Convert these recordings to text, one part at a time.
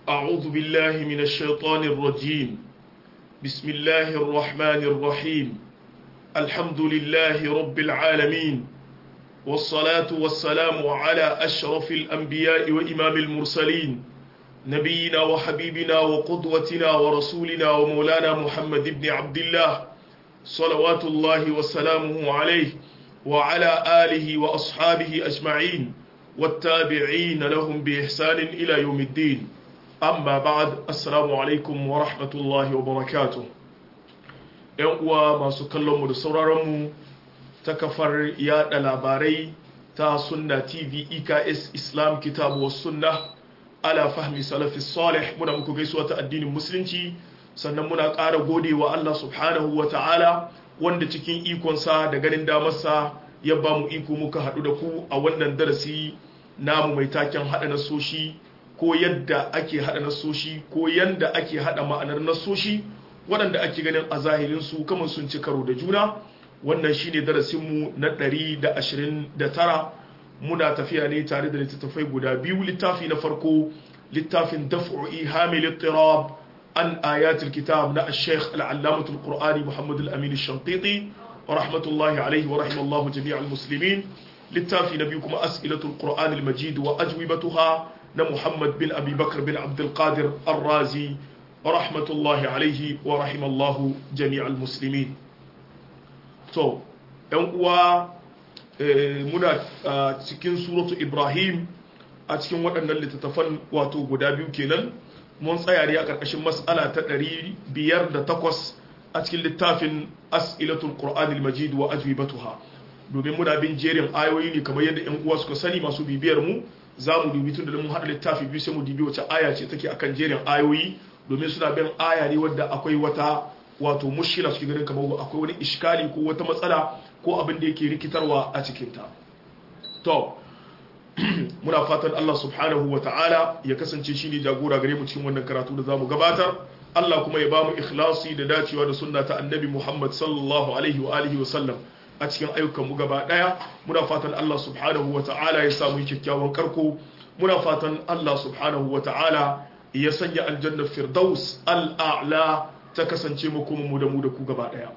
أعوذ بالله من الشيطان الرجيم بسم الله الرحمن الرحيم الحمد لله رب العالمين والصلاة والسلام على أشرف الأنبياء وإمام المرسلين نبينا وحبيبنا وقدوتنا ورسولنا ومولانا محمد بن عبد الله صلوات الله وسلامه عليه وعلى آله وأصحابه أجمعين والتابعين لهم بإحسان إلى يوم الدين أما بعد السلام عليكم ورحمة الله وبركاته ‘yan uwa masu kallonmu da sauraronmu ta kafar yada labarai ta sunna tv eks islam kitabu wa sunna ala fahmi salafi salih muna muku gaisuwa ta addinin musulunci sannan muna ƙara gode wa Allah subhanahu wa ta'ala wanda cikin ikonsa da ganin damarsa ya ba mu iko muka haɗu da ku a wannan darasi namu mai taken haɗa nasoshi ko yadda ake haɗa nasoshi ko yadda ake haɗa ma'anar nasoshi waɗanda ake ganin a zahirinsu kamar sun ci karo da juna wannan shine darasinmu na 129 muna tafiya ne tare da littattafai guda biyu littafi na farko littafin daf'u ihamil ittirab an ayatul kitab na al-sheikh al-allamatul qur'ani muhammad al-amin al-shanqiti wa rahmatullahi alaihi wa rahimallahu jami'al muslimin littafi na biyu kuma as'ilatul qur'an al-majid wa ajwibatuha na muhammad bin abi bakr bin abdul qadir ar-razi wa rahmatullahi alaihi wa rahimallahu jami'al muslimin to yan uwa muna cikin suratu ibrahim a cikin waɗannan littattafan wato guda biyu kenan mun tsaya ne a ƙarƙashin mas'ala ta 508 a cikin littafin as'ilatul qur'anil majid wa ajwibatuha domin muna bin jerin ayoyi ne kamar yadda yan uwa suka sani masu bibiyar mu za mu dubi tun da mun haɗa littafi biyu sai mu dubi wace aya ce take akan jerin ayoyi domin suna bin aya ne wadda akwai wata wato mushkila suke ganin kamar akwai wani iskali ko wata matsala ko abin da yake rikitarwa a cikinta to muna fatan Allah subhanahu wa ta'ala ya kasance shi ne jagora gare mu cikin wannan karatu da zamu gabatar Allah kuma ya bamu ikhlasi da dacewa da sunna ta annabi Muhammad sallallahu alaihi wa alihi wa sallam a cikin ayyukan mu gaba daya muna fatan Allah subhanahu wa ta'ala ya samu kyakkyawan karko muna fatan Allah subhanahu wa ta'ala ya sanya aljannar firdaus al'a'la ta kasance mu kuma mu da mu da ku gaba daya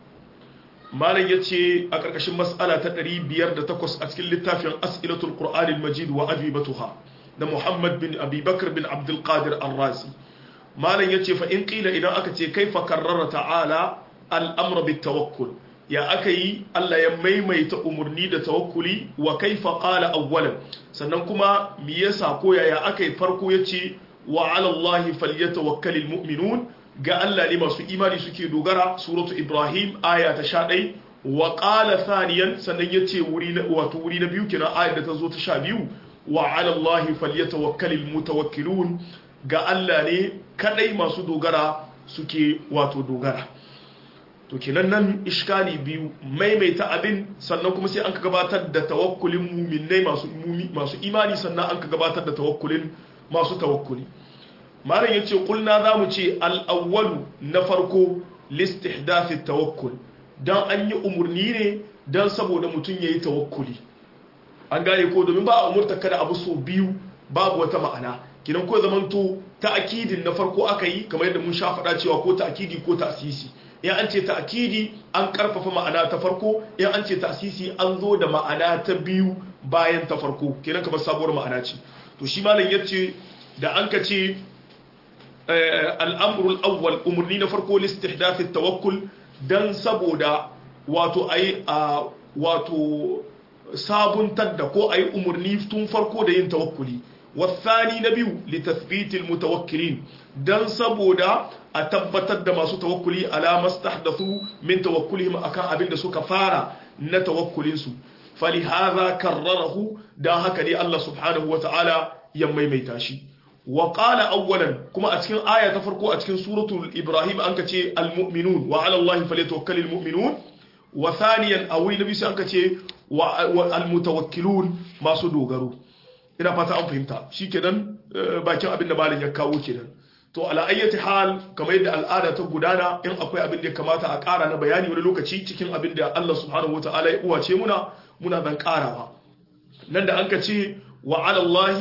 malam ya ce a ƙarƙashin mas'ala ta 508 a cikin littafin as'ilatul qur'anil majid wa ajibatuha da muhammad bin abubakar bin abdul qadir ar-razi malam ya ce fa in qila idan aka ce kaifa karrara ta'ala al-amra bit tawakkul ya aka yi Allah ya maimaita umarni da tawakkuli wa kaifa qala awwalan sannan kuma me yasa ko yaya aka yi farko yace wa 'ala allahi falyatawakkalul mu'minun ga Allah ne masu imani suke dogara suratu Ibrahim aya ta sha ɗai wa ƙala thaniyan sannan ya ce wato wuri na biyu kina ayar da ta zo ta sha biyu wa alallahi falyatawakkalil mutawakkilun ga Allah ne kadai masu dogara suke wato dogara to kenan nan iskali biyu maimaita abin sannan kuma sai an ka gabatar da tawakkulin muminai masu masu imani sannan an ka gabatar da tawakkulin masu tawakkuli malam ya ce kulna za mu ce al'awwalu na farko listihdafi tawakkul don an yi umarni ne don saboda mutum ya yi tawakkuli an gane ko domin ba a umurta kada abu so biyu babu wata ma'ana kinan ko zamanto ta'akidin na farko aka yi kamar yadda mun sha faɗa cewa ko ta'akidi ko ta'asisi in an ce ta'akidi an karfafa ma'ana ta farko in an ce ta'asisi an zo da ma'ana ta biyu bayan ta farko kenan kamar sabuwar ma'ana ce to shi malam yace da an ka ce al'amurul awwal umarni na farko listihdafi tawakkul don saboda wato ai a wato sabuntar da ko ai umarni tun farko da yin tawakkuli wasani na biyu litathbitil mutawakkilin don saboda a tabbatar da masu tawakkuli ala mastahdathu min tawakkulihim akan abin da suka fara na tawakkulinsu falihaza karrarahu dan haka ne Allah subhanahu wata'ala ya maimaita shi wa qala awwalan kuma a cikin aya ta farko a cikin suratul ibrahim an kace almu'minun wa 'ala allahi falyatawakkalul mu'minun wa thaniyan awi nabi sai an kace wa almutawakkilun masu dogaro ina fata an fahimta shikenan bakin abin da malin ya kawo kenan to ala ayyati hal kamar yadda al'ada ta gudana in akwai abin da ya kamata a ƙara na bayani wani lokaci cikin abin da Allah subhanahu wata'ala ya uwace muna muna zan ƙarawa nan da an ka ce wa 'ala allahi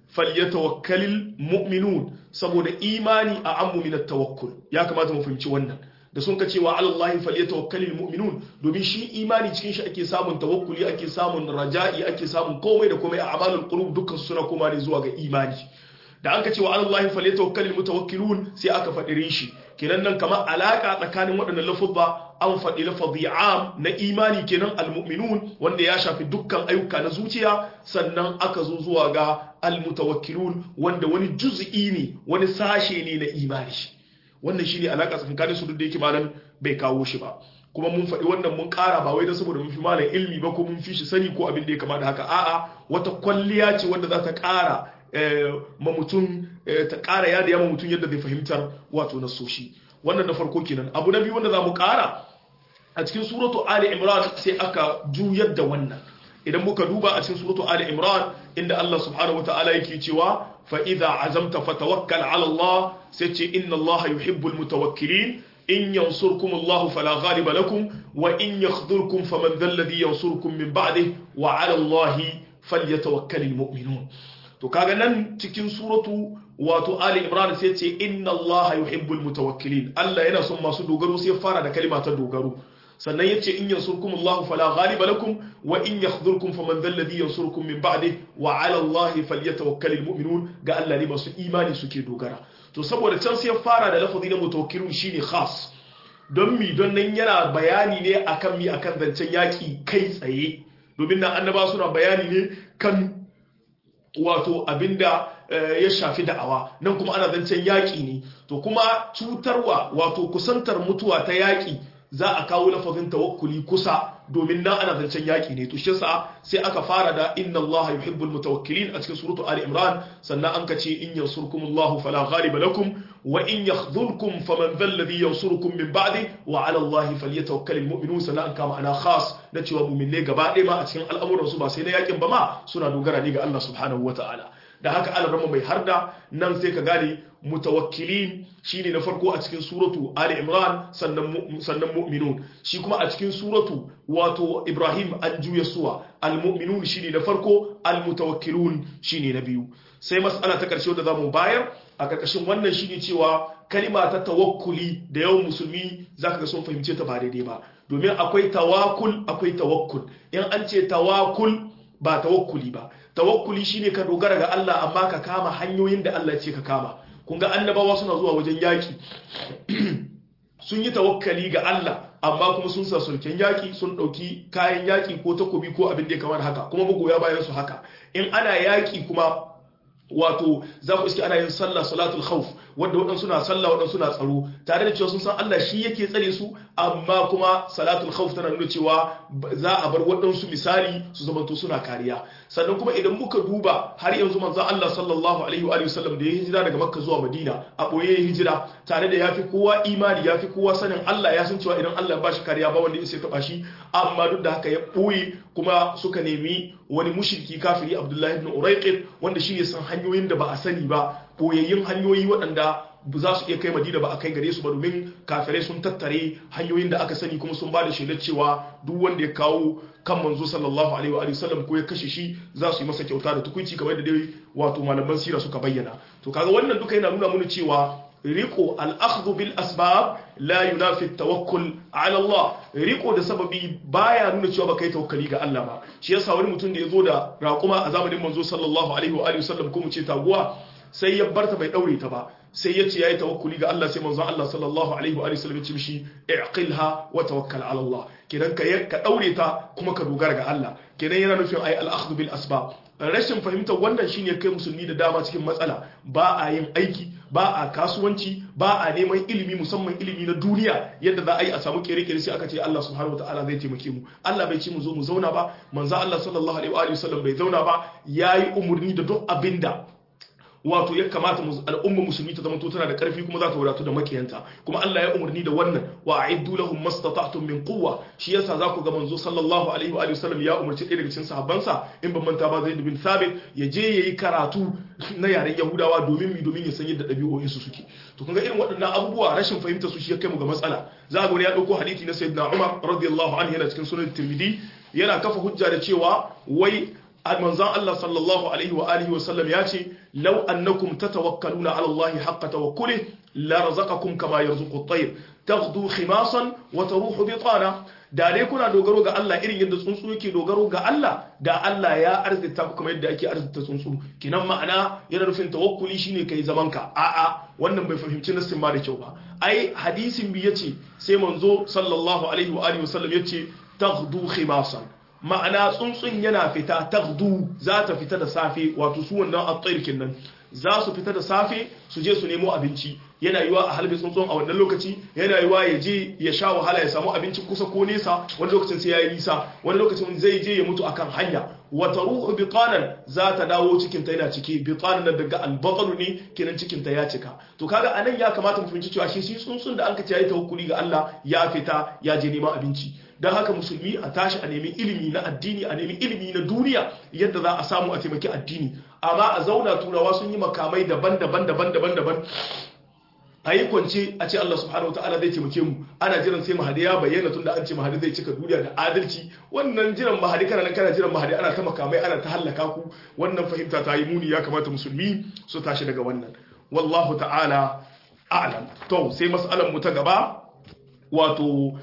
falyatawakkalul mu'minun saboda imani a ammu min tawakkul ya kamata mu fahimci wannan da sun ka cewa alallahi falyatawakkalul mu'minun domin shi imani cikin shi ake samun tawakkuli ake samun raja'i ake samun komai da komai a amalul qulub dukkan suna koma ne zuwa ga imani da an ka cewa alallahi falyatawakkalul mutawakkilun sai aka faɗi shi kenan nan kamar alaka tsakanin waɗannan lafuzza an faɗi lafazi am na imani kenan almu'minun wanda ya shafi dukkan ayyuka na zuciya sannan aka zo zuwa ga almutawakkilun wanda wani juz'i ne wani sashe ne na imani wannan shine alaka tsakanin su duk da yake malam bai kawo shi ba kuma mun faɗi wannan mun ƙara ba wai don saboda mun fi malam ilmi ba ko mun fi shi sani ko abin da ya kama da haka a'a wata kwalliya ce wanda za ta ƙara ma mutum ta ƙara yada yamma mutum yadda zai fahimtar wato na soshi wannan na farko kenan abu na biyu wanda za mu ƙara a cikin suratu ali imran sai aka juyar da wannan idan muka duba a cikin suratu ali imran inda Allah subhanahu wataala yake cewa fa idza azamta fatawakkal ala Allah sai ce inna Allah yuhibbul mutawakkilin in yansurkum Allah fala ghaliba lakum wa in yakhdhurkum faman dhal ladhi yansurkum min ba'dihi wa ala Allah falyatawakkalul mu'minun to kaga nan cikin suratu wato ali imran sai ce inna allaha yuhibbul mutawakkilin Allah yana son masu dogaro sai fara da kalima ta dogaro sannan yace in yansurkum Allahu fala ghaliba lakum wa in yakhdhurkum faman dhal ladhi yansurkum min ba'di wa 'ala Allahi falyatawakkalul mu'minun ga Allah ne masu imani suke dogara to saboda can sai fara da lafazi na mutawakkilun shine khas don mi don nan yana bayani ne akan mi akan zancen yaki kai tsaye domin nan annaba suna bayani ne kan wato abinda ya shafi da'awa nan kuma ana zancen yaƙi ne to kuma cutarwa wato kusantar mutuwa ta yaƙi za a kawo lafazin tawakkuli kusa domin nan ana zancen yaƙi ne to shi yasa sai aka fara da inna Allah yuhibbul mutawakkilin a cikin suratu Ali Imran sannan an kace in yansurkumullahu fala ghaliba lakum wa in yakhdhulkum faman dhal ladhi yansurukum min ba'di wa 'ala Allah falyatawakkalul mu'minun sannan an kama ana khas na cewa mu'minai gaba ɗaya ma a cikin al'amuran su ba sai na yaƙin ba ma suna dogara ne ga Allah subhanahu wata'ala da haka alarama mai harda nan sai ka gane mutawakkilin shine na farko a cikin suratu Ali Imran sannan sannan mu'minun shi kuma a cikin suratu wato Ibrahim an juya suwa al-mu'minun shine na farko al-mutawakkilun shine na biyu sai mas'ala ta karshe da zamu bayar a karkashin wannan shine cewa kalima ta tawakkuli da yawan musulmi zaka ga sun fahimce ta ba daidai ba domin akwai tawakkul akwai tawakkul in an ce tawakkul ba tawakkuli ba tawakkuli shine ka dogara ga Allah amma ka kama hanyoyin da Allah ya ce ka kama kun ga annabawa suna zuwa wajen yaki sun yi tawakkali ga Allah amma kuma sun sa sulken yaki sun dauki kayan yaki ko takobi ko abin da ya kamar haka kuma magoya bayan su haka in ana yaki kuma wato za ku iske ana yin sallah salatul khawf wanda waɗansu na sallah waɗansu na tsaro tare da cewa sun san Allah shi yake tsare su amma kuma salatul khawf tana nuna cewa za a bar waɗansu misali su zamanto suna kariya sannan kuma idan muka duba har yanzu manzon Allah sallallahu alaihi wa sallam da ya hijira daga Makka zuwa Madina a boye ya hijira tare da yafi kowa imani yafi kowa sanin Allah ya san cewa idan Allah ya bashi kariya ba wanda ya taba shi amma duk da haka ya boye kuma suka nemi wani mushriki kafiri Abdullahi ibn Urayqid wanda shi ne san hanyoyin da ba a sani ba boyayyun hanyoyi waɗanda za su iya kai madina ba a kai gare su ba domin kafirai sun tattare hanyoyin da aka sani kuma sun ba da shaidar cewa duk wanda ya kawo kan manzo sallallahu alaihi wa sallam ko ya kashe shi za su yi masa kyauta da tukunci kamar da dai wato malaman sira suka bayyana to kaga wannan duka yana nuna mana cewa riko al-akhdhu bil asbab la yunafi at-tawakkul ala Allah riko da sababi baya nuna cewa baka yi tawakkali ga Allah ba shi yasa wani mutum da ya zo da raƙuma a zamanin manzo sallallahu alaihi wa sallam ko mu ce taguwa sai ya barta bai daure ta ba sai ya ce yayi tawakkuli ga Allah sai manzon Allah sallallahu alaihi wa sallam ya ce mishi i'qilha wa tawakkal ala Allah kidan ka ka daure ta kuma ka dogara ga Allah kidan yana nufin ai al-akhdhu bil asbab rashin fahimtar wannan shine kai musulmi da dama cikin matsala ba a yin aiki ba a kasuwanci ba a neman ilimi musamman ilimi na duniya yadda za a yi a samu kere-kere sai aka ce Allah subhanahu wataala zai taimake mu Allah bai ce mu zo mu zauna ba manzo Allah sallallahu alaihi wa sallam bai zauna ba yayi umurni da duk abinda wato ya kamata al'umma musulmi ta zama tana da karfi kuma za ta wadatu da makiyanta kuma Allah ya umarni da wannan wa a'iddu lahum mastata'tum min quwwa shi yasa za ku ga manzo sallallahu alaihi wa sallam ya umarci ɗaya daga cikin sahabbansa in ban manta ba Zaid bin Thabit ya je yayi karatu na yaren Yahudawa domin mi domin ya san yadda ɗabi'o'in su suke to kun ga irin waɗannan abubuwa rashin fahimta su shi ya kai mu ga matsala za ga wani ya dauko hadisi na Sayyidina Umar radiyallahu anhu yana cikin sunan Tirmidhi yana kafa hujja da cewa wai manzon Allah sallallahu alaihi wa alihi wa sallam ya ce law annakum tatawakkaluna ala Allah haqqa tawakkuli la razaqakum kama yarzuqu at-tayr taghdu khimasan wa taruhu bitana da dai kuna dogaro ga Allah irin yadda tsuntsu yake dogaro ga Allah da Allah ya arzita ku kamar yadda ake arzita tsuntsu kinan ma'ana yana nufin tawakkuli shine kai zaman ka a'a wannan bai fahimci nassin ba da kyau ba ai hadisin bi yace sai manzo sallallahu alaihi wa alihi wasallam yace taghdu khimasan ma'ana tsuntsun yana fita taghdu za ta fita da safe wato su wannan at-tayr nan za su fita da safe su je su nemo abinci yana yiwa a halbe tsuntsun a wannan lokaci yana yiwa ya je ya sha wahala ya samu abinci kusa ko nesa wani lokacin sai ya yi nisa wani lokacin zai je ya mutu akan hanya wata ruhu bitanan za ta dawo cikin ta yana ciki bitanan nan daga albatalu ne kenan cikin ta ya cika to kaga anan ya kamata mu fahimci cewa shi shi tsuntsun da anka ce yayi tawakkuli ga Allah ya fita ya je neman abinci dan haka musulmi a tashi a nemi ilimi na addini a nemi ilimi na duniya yadda za a samu a taimaki addini amma a zauna turawa sun yi makamai daban-daban daban-daban daban a yi kwance a ce Allah subhanahu wata'ala zai taimake mu ana jiran sai mahadi ya bayyana tunda an ce mahadi zai cika duniya da adalci wannan jiran mahadi kana nan kana jiran mahadi ana ta makamai ana ta hallaka ku wannan fahimta ta yi muni ya kamata musulmi su tashi daga wannan wallahu ta'ala a'lam to sai mas'alar mu ta gaba wato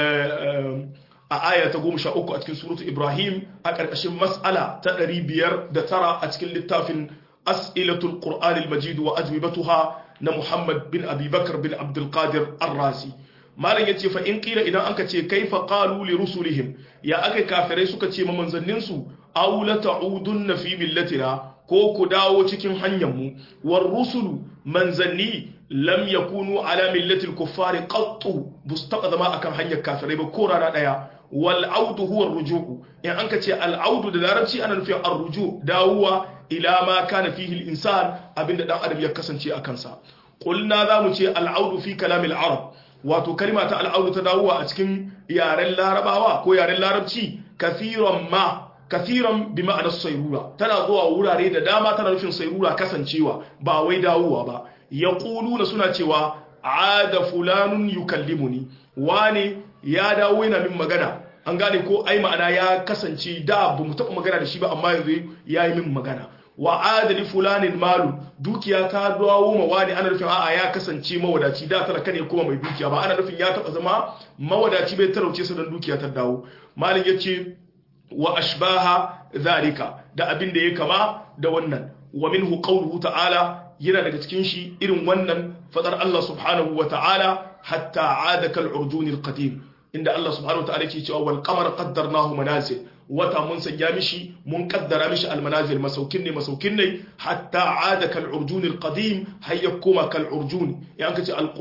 a aya ta goma sha uku a cikin suratu ibrahim a ƙarƙashin mas'ala ta ɗari biyar da tara a cikin littafin as'ilatul qur'anil majid wa ajwibatuha na Muhammad bin Abi Bakar bin Abdul Qadir Ar-Razi malam yace fa in qila idan anka ce kaifa qalu li rusulihim ya aka kafirai suka ce ma manzannin su aw la ta'udunna fi millatina ko ku dawo cikin hanyar mu war rusulu manzanni lam yakunu ala millati al-kuffar qattu bustaqad ma akan hanyar kafirai ba ko rana daya wal audu huwa ar-ruju' in anka ce al-audu da larabci ana nufin ar-ruju' dawowa ila ma kana fihi al-insan abinda dan adam ya kasance a kansa qulna zamu ce al-audu fi kalam al-arab wato kalma ta al-audu ta dawowa a cikin yaren larabawa ko yaren larabci kathiran ma kathiran bi ma'anar sayrura tana zuwa wurare da dama tana nufin sayrura kasancewa ba wai dawowa ba yaquluna suna cewa ada fulanun yukallimuni wane ya dawo yana min magana an gane ko ai ma'ana ya kasance da ba mu taɓa magana da shi ba amma yanzu ya yi min magana wa adali fulanin malu dukiya ta dawo ma wani ana nufin a'a ya kasance mawadaci da talaka ne kuma mai dukiya ba ana nufin ya taɓa zama mawadaci bai talauce sa don dukiya ta dawo malin ya ce wa ashbaha zalika da abin da ya kama da wannan wa minhu qawluhu ta'ala yana daga cikin shi irin wannan fadar Allah subhanahu wa ta'ala hatta aada kal urjunil qadim inda Allah subhanahu wataala ke cewa wal qamar qaddarnahu manazil wata mun sanya mishi mun kaddara mishi al manazil masaukin ne masaukin ne hatta aada kal urjun al qadim hayya kuma kal urjun ya kace al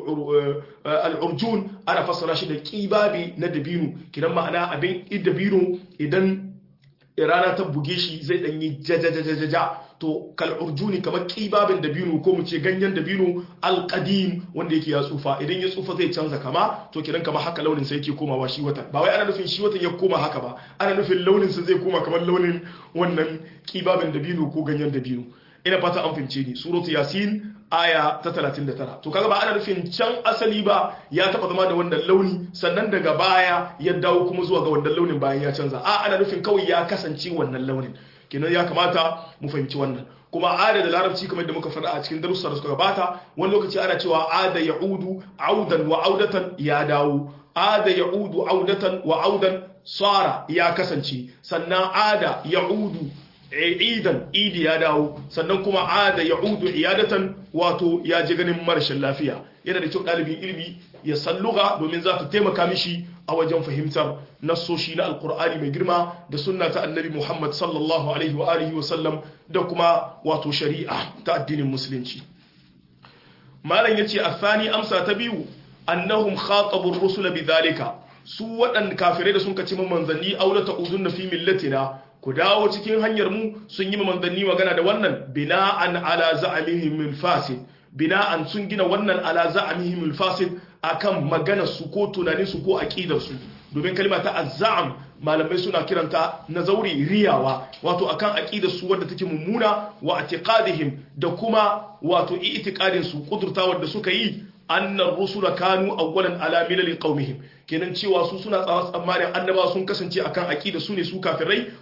urjun ana fassara shi da kibabi na dabino kidan ma'ana abin dabino idan rana ta buge shi zai danyi jajajajaja to kal urjuni kamar kibabin dabino ko mu ce ganyen dabino alqadim wanda yake ya tsufa idan ya tsufa zai canza kama to kiran kama haka launin sa yake komawa shi watan ba wai ana nufin shi watan ya koma haka ba ana nufin launin sa zai koma kamar launin wannan kibabin dabino ko ganyen dabino ina fata an fahimce ni suratu yasin aya ta 39 to kaga ba ana nufin can asali ba ya taba zama da wannan launi sannan daga baya ya dawo kuma zuwa ga wannan launin bayan ya canza a ana nufin kawai ya kasance wannan launin kenan ya kamata mu fahimci wannan kuma ada da larabci kamar da muka faɗa a cikin darussa da suka gabata wani lokaci ana cewa ada ya'udu audan wa audatan ya dawo ada ya'udu audatan wa audan sara ya kasance sannan ada ya'udu idan idi ya dawo sannan kuma ada ya'udu iyadatan wato ya ji ganin marashin lafiya yana da kyau ɗalibin ilimi ya san lugha domin za ta taimaka mishi a wajen fahimtar nassoshi na alkur'ani mai girma da sunna ta annabi muhammad sallallahu alaihi wa alihi wa sallam da kuma wato shari'a ta addinin musulunci malam yace athani amsa ta biyu annahum khatabu ar-rusula bidhalika su waɗanda kafirai da sun kaci manzanni aulata uzunna fi millatina ku dawo cikin hanyar mu sun yi manzanni magana da wannan bina'an ala za'amihim al-fasid bina'an sun gina wannan ala za'amihim al-fasid akan maganar su ko tunanin su ko aqidar su domin kalma ta azzam malamai suna kiranta na zauri riyawa wato akan aqidar su wadda take mummuna wa i'tiqadihim da kuma wato i'tiqadin su kudurtawar da suka yi annar rusula kanu awwalan ala milali qaumihim kenan cewa su suna tsawa tsammanin annaba sun kasance akan aqida su ne su kafirai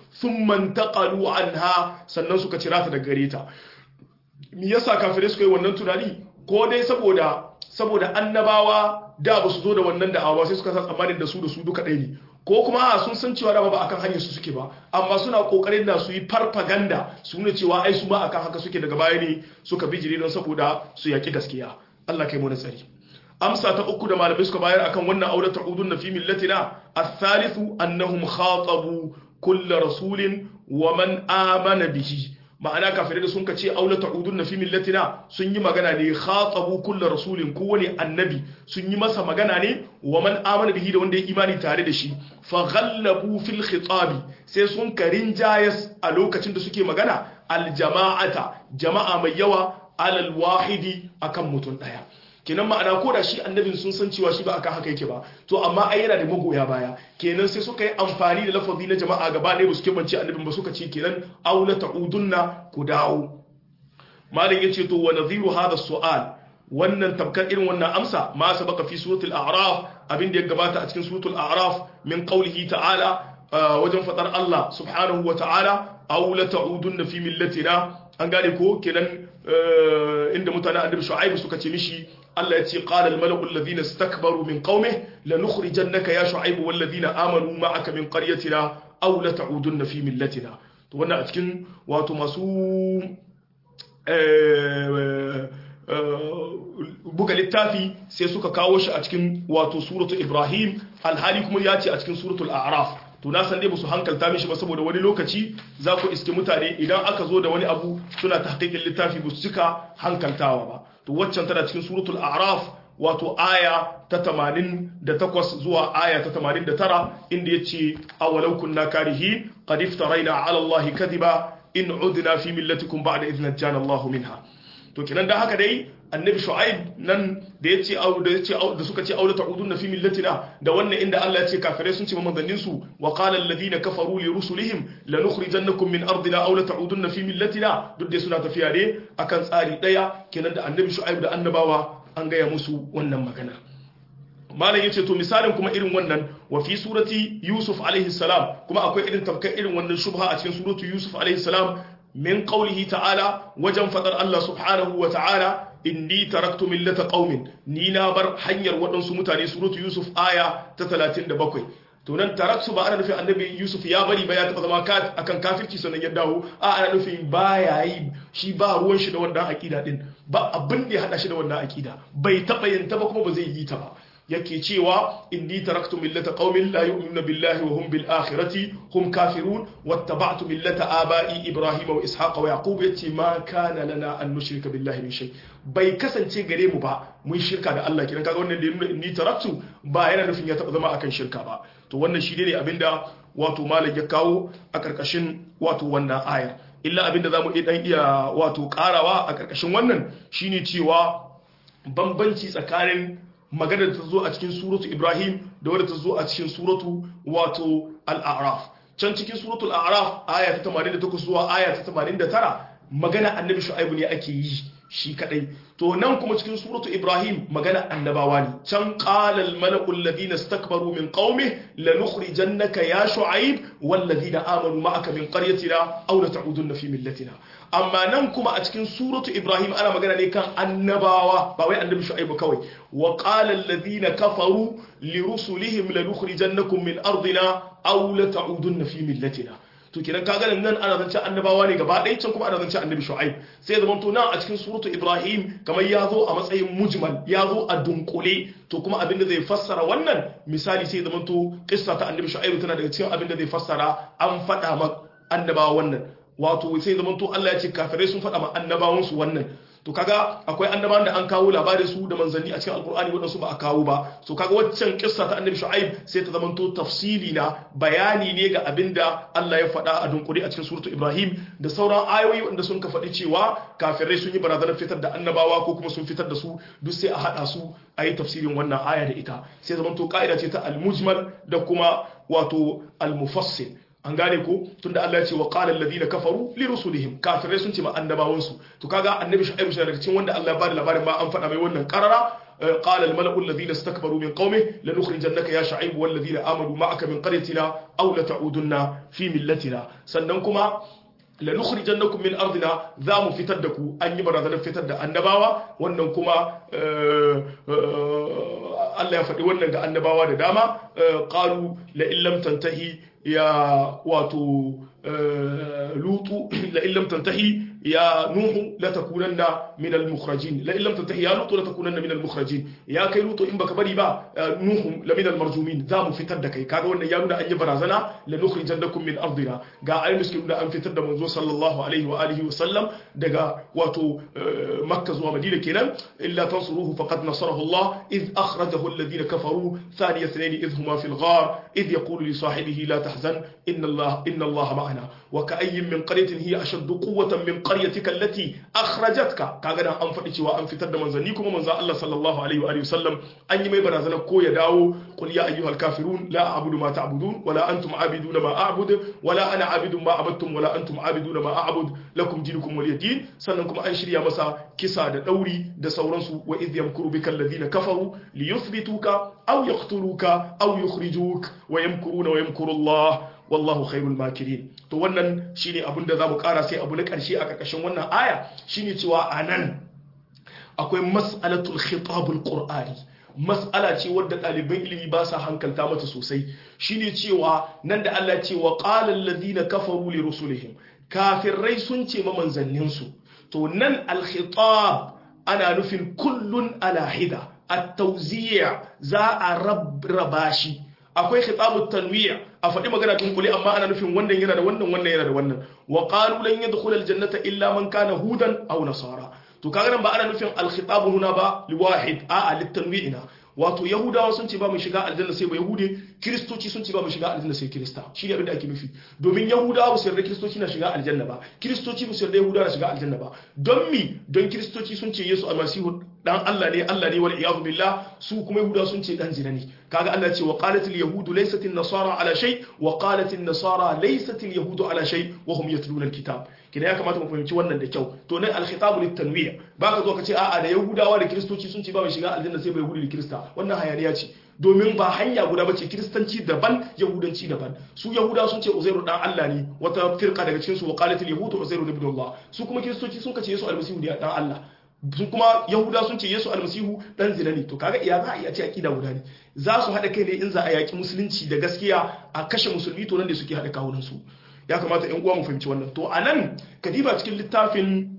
thumma intaqalu anha sannan suka cira ta daga gare ta me yasa kafirai suka yi wannan tunani ko dai saboda saboda annabawa da ba su zo da wannan da'awa sai suka san tsammanin da su da su duka ɗaya ne ko kuma sun san cewa da ba akan hanyar su suke ba amma suna kokarin da su yi farfaganda su nuna cewa ai su ma akan haka suke daga baya ne suka bijire don saboda su yaki gaskiya Allah kai mu da tsari amsa ta uku da malamai suka bayar akan wannan aure ta'udun na fi millatina athalithu annahum khatabu kull rasulin wa man amana bihi ma'ana kafirai da sun ka ce aula ta'udun na fi millatina sun yi magana ne khatabu kullu rasulin kowane annabi sun yi masa magana ne wa man amana bihi da wanda ya imani tare da shi fa ghallabu fil khitabi sai sun karin jayas a lokacin da suke magana al jama'ata jama'a mai yawa alal wahidi akan mutum daya kenan ma'ana ko da shi annabin sun san cewa shi ba akan haka yake ba to amma ai yana da magoya baya kenan sai suka yi amfani da lafazi na jama'a gaba ɗaya ba su kebance annabin ba suka ce kenan aula ta'udunna ku dawo malam yace to wa nadhiru hadha su'al wannan tabkar irin wannan amsa ma sabaka fi suratul a'raf abin da ya gabata a cikin suratul a'raf min qawlihi ta'ala wajen fadar Allah subhanahu wa ta'ala aula ta'udunna fi millatina an gane ko kenan inda mutanen annabi shu'aib suka ce mishi Allah ya ce qala al-mala'u alladhina istakbaru min qaumihi lanukhrijannaka ya shu'aib wal ladina amanu ma'aka min qaryatina aw la ta'udunna fi millatina to wannan a cikin wato masu buga littafi sai suka kawo shi a cikin wato suratul ibrahim alhali kuma ya ce a cikin suratul a'raf to na san dai su hankalta mishi ba saboda wani lokaci za ku iske mutane idan aka zo da wani abu suna tahqiqin littafi ba su cika hankaltawa ba to waccan tana cikin suratul a'raf wato aya ta 88 zuwa aya ta 89 inda yace awalau kunna karihi qad iftaraina ala allahi kadhiba in udna fi millatikum ba'da idh najjana allahu minha to kenan da haka dai annabi shu'aib nan da yace au da yace da suka ce aula ta'udunna fi millatina da wannan inda Allah ya ce kafirai sun ce ma manzannin su wa qala alladhina kafaru li rusulihim lanukhrijannakum min ardina aw la ta'udunna fi millatina duk dai suna tafiya ne akan tsari daya kenan da annabi shu'aib da annabawa an gaya musu wannan magana malam yace to misalin kuma irin wannan wa fi surati yusuf alaihi salam kuma akwai irin tafkar irin wannan shubha a cikin suratu yusuf alaihi salam min qawlihi ta'ala wajen fadar Allah subhanahu wa ta'ala inni taraktu millata qaumin ni na bar hanyar waɗansu mutane suratu yusuf aya ta 37 to nan taraktu ba ana nufin annabi yusuf ya bari ba ya taba zama akan kafirci sannan ya dawo a ana nufin ba ya yi shi ba ruwan shi da wannan akida din ba abin da ya hada shi da wannan akida bai taba yin ta ba kuma ba zai yi ta ba yake cewa inni taraktu millata qaumin la yu'minuna billahi wa hum bil akhirati hum kafirun wattaba'tu millata aba'i ibrahima wa ishaqa wa yaqub yace ma kana lana an nushrika billahi min shay bai kasance gare mu ba mun shirka da Allah kidan kaga wannan da nuna inni taraktu ba yana nufin ya taba zama akan shirka ba to wannan shi ne abinda wato malam ya kawo a karkashin wato wannan ayar illa abinda zamu iya dan iya wato karawa a karkashin wannan shine cewa bambanci tsakanin magana da ta zo a cikin suratu Ibrahim da wadda ta zo a cikin suratu wato al-A'raf can cikin suratu al-A'raf aya ta 88 zuwa aya ta 89 magana annabi Shu'aibu ne ake yi shi kadai to nan kuma cikin suratu Ibrahim magana annabawa ne can qala al-mala'u alladhina istakbaru min qaumi lanukhrijannaka ya Shu'aib wal ladina amanu ma'aka min qaryatina aw la ta'udunna fi millatina amma nan kuma a cikin suratu ibrahim ana magana ne kan annabawa ba wai annabi shu'aibu kawai wa qala alladhina kafaru li rusulihim lanukhrijannakum min ardina aw la ta'udunna fi millatina to kiran kaga nan ana zance annabawa ne gaba ɗaya can kuma ana zance annabi shu'aib sai zaman to nan a cikin suratu ibrahim kamar ya zo a matsayin mujmal ya zo a dunkule to kuma abinda zai fassara wannan misali sai zaman to kissa ta annabi shu'aib tana daga cikin abinda zai fassara an faɗa ma annabawa wannan wato sai zaman to Allah ya ce kafirai sun faɗa ma annabawansu wannan to kaga akwai annabawan da an kawo labarin su da manzanni a cikin alkur'ani waɗansu ba a kawo ba so kaga waccan kissa ta annabi shu'aib sai ta zamanto tafsili na bayani ne ga abinda Allah ya faɗa a dunkuri a cikin suratu ibrahim da sauran ayoyi wanda sun ka faɗi cewa kafirai sun yi barazanar fitar da annabawa ko kuma sun fitar da su duk sai a haɗa su a yi tafsirin wannan aya da ita sai zamanto ka'ida ce ta al-mujmal da kuma wato al-mufassil an gane ko tunda Allah ya ce wa qala alladhina kafaru li rusulihim kafirai sun ce ma annabawan su to kaga annabi shu'aib shi daga cikin wanda Allah ya bada labarin ma an faɗa mai wannan karara qala al mala'u alladhina istakbaru min qaumihi lanukhrijannaka ya shu'aib wal ladina amanu ma'aka min qaryatina aw la ta'udunna fi millatina sannan kuma lanukhrijannakum min ardina za mu fitar da ku an yi barazanar fitar da annabawa wannan kuma Allah ya faɗi wannan ga annabawa da dama qalu la illam tantahi ya wato lutu la illam tantahi ya nuhu la takunanna min al mukhrajin la illam tantahi ya lutu la takunanna min al mukhrajin ya kai lutu in baka bari ba nuhu la min al marjumin za mu fitar da kai kaga wannan ya nuna an yi barazana la nukhrijannakum min ardina ga ayi miskin da an fitar da manzo sallallahu alaihi wa alihi wa sallam daga wato makka zuwa madina kenan illa tansuruhu faqad nasarahu Allah id akhrajahu alladhina kafaru thaniya ithnain id huma fil ghar id yaqulu li sahibihi la tahzan inna Allah inna Allah ma'ana wa ka'ayyin min qaryatin hiya ashaddu quwwatan min qaryatika allati akhrajatka kaga dan an faɗi cewa an fitar da manzanni kuma manzo Allah sallallahu alaihi wa alihi wasallam an yi mai barazana ko ya dawo qul ya ayyuhal kafirun la a'budu ma ta'budun wala antum a'biduna ma a'budu wala ana a'budu ma abattum wala antum a'biduna ma a'bud lakum dinukum waliy din sannan kuma an shirya masa kisa da dauri da sauransu wa idh yamkuru bika alladhina kafaru liyuthbituka aw yaqtuluka aw yukhrijuk wa yamkuruna wa yamkuru Allah wallahu khairul makirin to wannan shine abin da zamu kara sai abu na karshe a karkashin wannan aya shine cewa anan akwai mas'alatul khitabul qur'ani mas'ala ce wadda ɗaliban ilimi ba sa hankalta mata sosai shine cewa nan da Allah ce wa qala alladhina kafaru li rusulihim kafirai sun ce ma manzanninsu to nan al-khitab ana nufin kullun ala hida at-tawzi' za a raba shi akwai khitabut tanwi' a faɗi magana dunkule amma ana nufin wannan yana da wannan wannan yana da wannan wa qalu lan yadkhula al-jannata illa man kana hudan aw nasara to kaga nan ba ana nufin al-khitab huna ba liwahid a litanwi'ina wato yahudawa sun ce ba mu shiga aljanna sai ba yahude kristoci sun ce ba mu shiga aljanna sai krista shi ne abin da ake nufi domin yahudawa ba su yarda kristoci na shiga aljanna ba kristoci ba su yarda yahudawa na shiga aljanna ba don mi don kristoci sun ce yesu almasihu dan Allah ne Allah ne wal iyadu billah su kuma yahudawa sun ce dan zina ne kaga Allah ce wa qalat al yahud laysat an nasara ala shay wa qalat an nasara laysat al yahud ala shay wa hum yatluna al kitab kina ya kamata mu fahimci wannan da kyau to nan al khitab lit tanwi' baka zo ka ce a'a da yahudawa da kristoci sun ce ba mu shiga aljanna sai ba yahudi da krista wannan hayaniya ce domin ba hanya guda bace kiristanci daban yahudanci daban su yahudawa sun ce uzairu dan Allah ne wata firqa daga cikin su wa qalat al yahud uzairu ibn Allah su kuma kiristoci sun ce yesu almasihu ne dan Allah sun kuma yahuda sun ce yesu almasihu dan zina ne to kaga iya za a iya ce akida guda ne za su haɗa kai ne in za a yaki musulunci da gaskiya a kashe musulmi to nan da suke haɗa kawunan su ya kamata yan uwa mu fahimci wannan to anan kadiba cikin littafin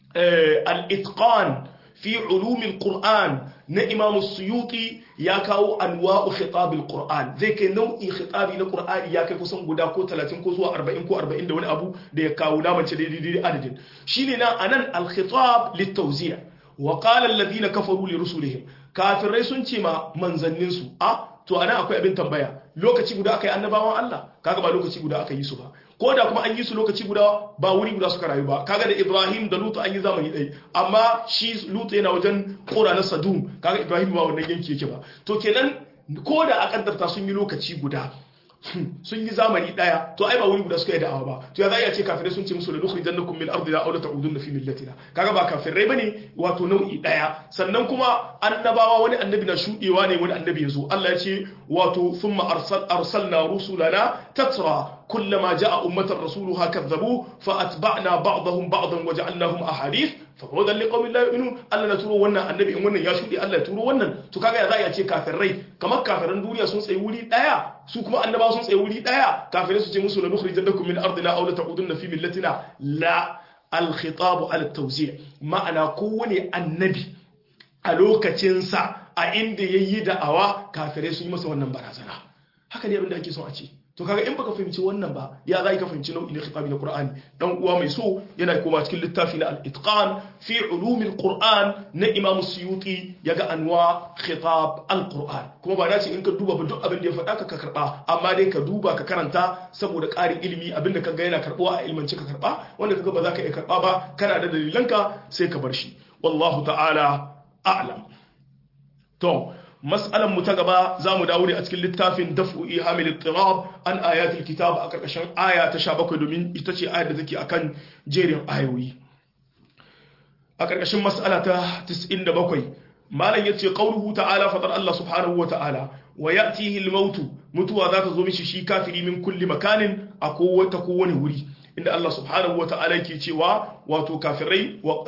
al-itqan fi ulumil qur'an na imam suyuti ya kawo anwa'u khitabil qur'an zai kai nau'in khitabi na qur'ani ya kai kusan guda ko 30 ko zuwa 40 ko 40 da wani abu da ya kawo na mace daidai adadin shine na anan al khitab lit tawzi' wa qala alladhina kafaru li rusulihim kafirai sun ce ma manzannin su a to anan akwai abin tambaya lokaci guda aka yi annabawan Allah kaga ba lokaci guda aka yi su ba ko da kuma an yi su lokaci guda ba wuri guda suka rayu ba kaga da Ibrahim da Lutu an yi zamani ɗaya amma shi Lutu yana wajen kora na Sadum kaga Ibrahim ba wannan yanki yake ba to kenan ko da a kaddarta sun yi lokaci guda sun yi zamani daya to ai ba wuri guda suka yi da'awa ba to ya za a ce kafirai sun ce musu da nukhri jannakum min ardina aw la ta'udunna fi millatina kaga ba kafirai bane wato nau'i daya sannan kuma annabawa wani annabi na shudewa ne wani annabi yazo Allah ya ce wato thumma arsal arsalna rusulana tatra كلما جاء أمة رسولها كذبوه فأتبعنا بعضهم بعضا وجعلناهم أحاديث فبعدا لقوم لا يؤمنون ألا نتورو ونا النبي إن ونا يشودي ألا تورو ونا تو كاغا يا زاي كافر ري كما كافرن دنيا سون تsayi wuri daya su kuma annaba sun tsaye wuri daya kafirai su ce musu la nukhrijannakum min ardina aw la ta'udunna fi millatina la al khitab al tawzi' ma'ana kowane annabi a lokacinsa a inda yayi da'awa kafirai sun yi masa wannan barazana haka ne abin da ake son a ce to kaga in baka fahimci wannan ba ya zai ka fahimci nau'in khitabi na Qur'ani dan uwa mai so yana koma cikin littafi na al-itqan fi ulumil Qur'an na Imam Suyuti yaga anwa khitab al-Qur'an kuma ba dace in ka duba ba duk abin da ya faɗa ka ka karba amma dai ka duba ka karanta saboda ƙarin ilimi abin da kaga yana karbuwa a ilmance ka karba wanda kaga ba za ka iya karba ba kana da dalilanka sai ka bar shi wallahu ta'ala a'lam to mas'alan mu ta gaba za mu dawo ne a cikin littafin daf'u ihamil ittirab an ayatul kitab a karkashin aya ta 17 domin ita ce ayar da take akan jerin ayoyi a karkashin mas'ala ta 97 malam yace qauluhu ta'ala fadar Allah subhanahu wa ta'ala wa ya'tihi al-maut mutuwa za ta zo mishi shi kafiri min kulli makanin a kowace kowane wuri inda Allah subhanahu wa ta'ala yake cewa wato kafirai wa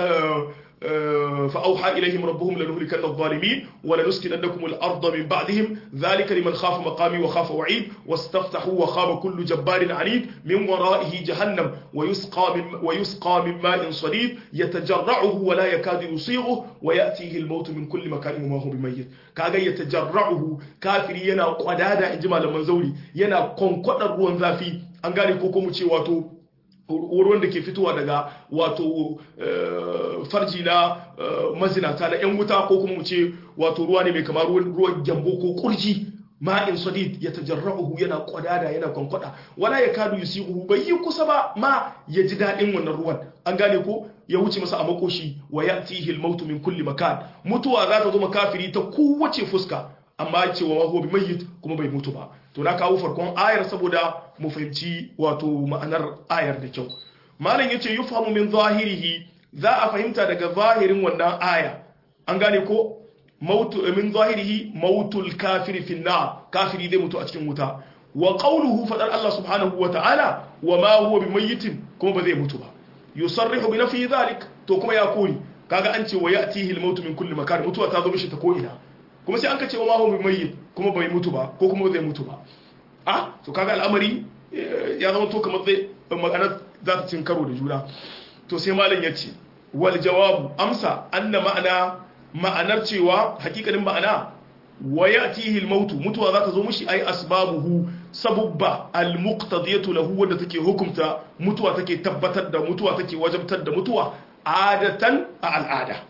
فأوحى إليهم ربهم لنهلكن الظالمين ولنسكننكم الأرض من بعدهم ذلك لمن خاف مقامي وخاف وعيد واستفتحوا وخاب كل جبار عنيد من ورائه جهنم ويسقى من, ويسقى من ماء صديد يتجرعه ولا يكاد يصيغه ويأتيه الموت من كل مكان وما هو بميت كاغا يتجرعه كافر ينا قدادا إجمال منزولي ينا كونكودا ruwan zafi an gane ko kuma ce wato ruwan da ke fitowa daga wato farji na mazinata na 'yan wuta ko kuma mu ce wato ruwa ne mai kamar ruwan gyambo ko kurji ma'in sadid ya tajarra'uhu yana kwadada yana kwankwada wala ya kadu yusihu bai yi kusa ba ma ya ji daɗin wannan ruwan an gane ko ya wuce masa a makoshi wa ya'tihi al-mautu min kulli makan mutuwa za ta zo makafiri ta kowace fuska amma cewa wa huwa bimayyit kuma bai mutu ba to na kawo farkon ayar saboda mu fahimci wato ma'anar ayar da kyau malam yace yufhamu min zahirihi za a fahimta daga zahirin wannan aya an gane ko mautu min zahirihi mautul kafiri fi nar kafiri zai mutu a cikin wuta wa qawluhu fadar Allah subhanahu wa ta'ala wa ma huwa bimayyitin kuma ba zai mutu ba yusarrihu bi nafi dhalik to kuma ya kori kaga an ce wa ya'tihi al-mautu min kulli makan mutuwa ta zo mishi ta ko ina kuma sai an ka ce wa mahu bi mayyit kuma bai mutu ba ko kuma zai mutu ba a to kaga al'amari ya zama to kamar zai magana za ta cin karo da juna to sai malam ya ce wal jawabu amsa anna ma'ana ma'anar cewa hakikanin ma'ana wa ya'tihi al-mautu mutuwa za ta zo mishi ai asbabuhu sabubba al-muqtadiyatu lahu wadda take hukunta mutuwa take tabbatar da mutuwa take wajabtar da mutuwa adatan a al'ada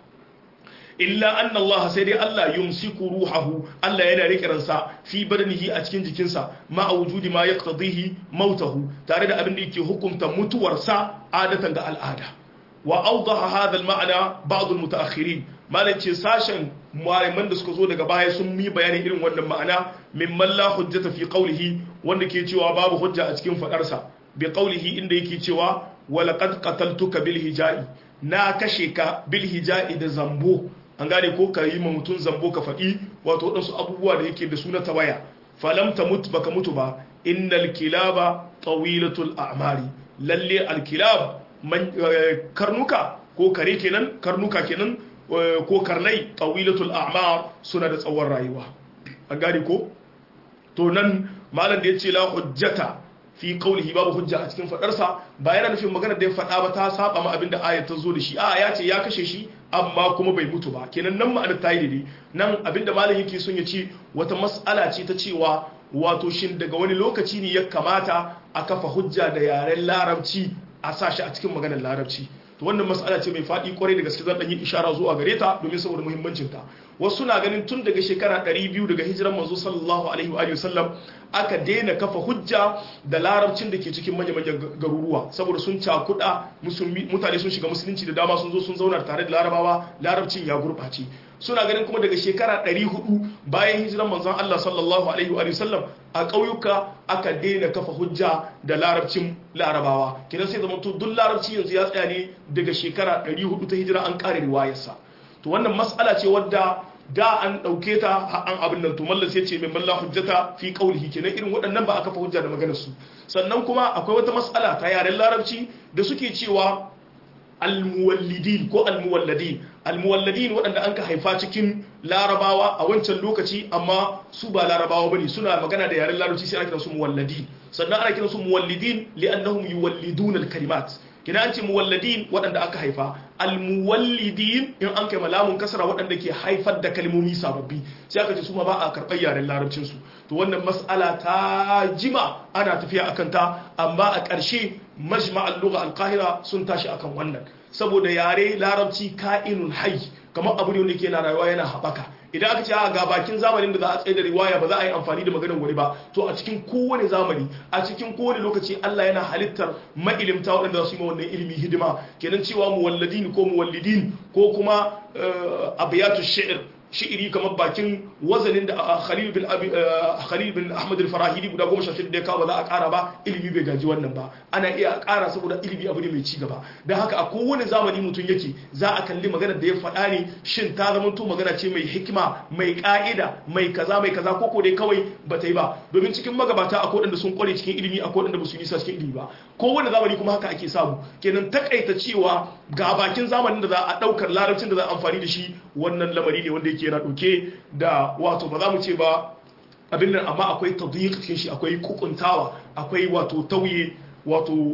illa anna Allah sai dai Allah yumsiku ruhahu Allah yana rike ransa fi badanihi a cikin jikinsa ma wujudi ma yaqtadihi mautahu tare da abin da yake hukunta mutuwarsa adatan ga al'ada wa awdaha hadha al-ma'na ba'd al-mutaakhirin malace sashen malaman da suka zo daga baya sun yi bayanin irin wannan ma'ana mimman la hujjata fi qawlihi wanda ke cewa babu hujja a cikin fadarsa bi qawlihi inda yake cewa wa laqad qataltuka bil hijai na kashe ka bil hijai da zambo an gane ko ka yi ma mutum zambo ka faɗi wato waɗansu abubuwa da yake da suna ta waya falam ta mutu baka mutu ba innal kilaba tawilatul a'mari lalle alkilab karnuka ko kare kenan karnuka kenan ko karnai tawilatul a'mar suna da tsawon rayuwa an gane ko to nan malam da yace la hujjata fi qawlihi babu hujja a cikin fadarsa ba yana nufin magana da ya faɗa ba ta saba ma abinda ayat ta zo da shi a ya ce ya kashe shi amma kuma bai mutu ba kenan nan ma'anar ta yi daidai nan abinda malam yake son ya ce wata mas'ala ce ta cewa wato shin daga wani lokaci ne ya kamata a kafa hujja da yaren larabci a sa shi a cikin maganar larabci to wannan mas'ala ce mai faɗi kwarai da gaske zan ɗan yi ishara zuwa gare ta domin saboda muhimmancin ta wasu na ganin tun daga shekara 200 daga hijiran manzo sallallahu alaihi wa sallam aka daina kafa hujja da larabcin da ke cikin manya-manyan garuruwa saboda sun cakuɗa mutane sun shiga musulunci da dama sun zo sun zauna tare da larabawa larabcin ya gurɓace suna ganin kuma daga shekara 400 bayan hijiran manzon Allah sallallahu alaihi wa sallam a ƙauyuka aka daina kafa hujja da larabcin larabawa kidan sai zama to duk larabci yanzu ya tsaya ne daga shekara 400 ta hijira an ƙare riwayarsa to wannan mas'ala ce wadda da an ɗauke ta an abin nan to mallan sai ce mai malla hujjata fi qaulihi kenan irin waɗannan ba a kafa hujja da maganar su sannan kuma akwai wata mas'ala ta yaren larabci da suke cewa almuwallidin ko almuwalladin almuwalladin waɗanda an ka haifa cikin larabawa a wancan lokaci amma su ba larabawa bane suna magana da yaren larabci sai ana kiransu muwalladin sannan ana kiransu muwallidin li'annahum yuwallidun alkalimat kina an ce muwalladin waɗanda aka haifa almuwallidin in an kai malamun kasara waɗanda ke haifar da kalmomi sababbi sai aka ce su ma ba a karɓar yaren larabcin su to wannan mas'ala ta jima ana tafiya akan ta amma a ƙarshe majma'al lugha al-qahira sun tashi akan wannan saboda yare larabci ka'inun hayy kamar abu ne wanda yake na rayuwa yana haɓaka idan aka ce a ga bakin zamanin da za a tsaye da riwaya ba za a yi amfani da maganar wani ba to a cikin kowane zamani a cikin kowane lokaci Allah yana halittar ma'ilimta waɗanda za su yi ma wannan ilimi hidima kenan cewa muwalladin ko muwallidin ko kuma abiyatu shi'r shi'iri kamar bakin wazanin da Khalil bin Khalil bin Ahmad al-Farahidi guda 16 da ya kawo za a ƙara ba ilimi bai gaji wannan ba ana iya ƙara saboda ilimi abu ne mai ci gaba dan haka a kowane zamani mutum yake za a kalli magana da ya faɗa ne shin ta zama to magana ce mai hikima mai ƙa'ida mai kaza mai kaza ko ko dai kawai ba ta yi ba domin cikin magabata akwai waɗanda sun kware cikin ilimi akwai waɗanda ba su nisa cikin ilimi ba kowane zamani kuma haka ake samu kenan takaita cewa ga bakin zamanin da za a ɗaukar larabcin da za a amfani da shi wannan lamari ne wanda yake yana ɗauke da wato ba za mu ce ba abin nan amma akwai tadyiq cikin shi akwai kukuntawa akwai wato tauye wato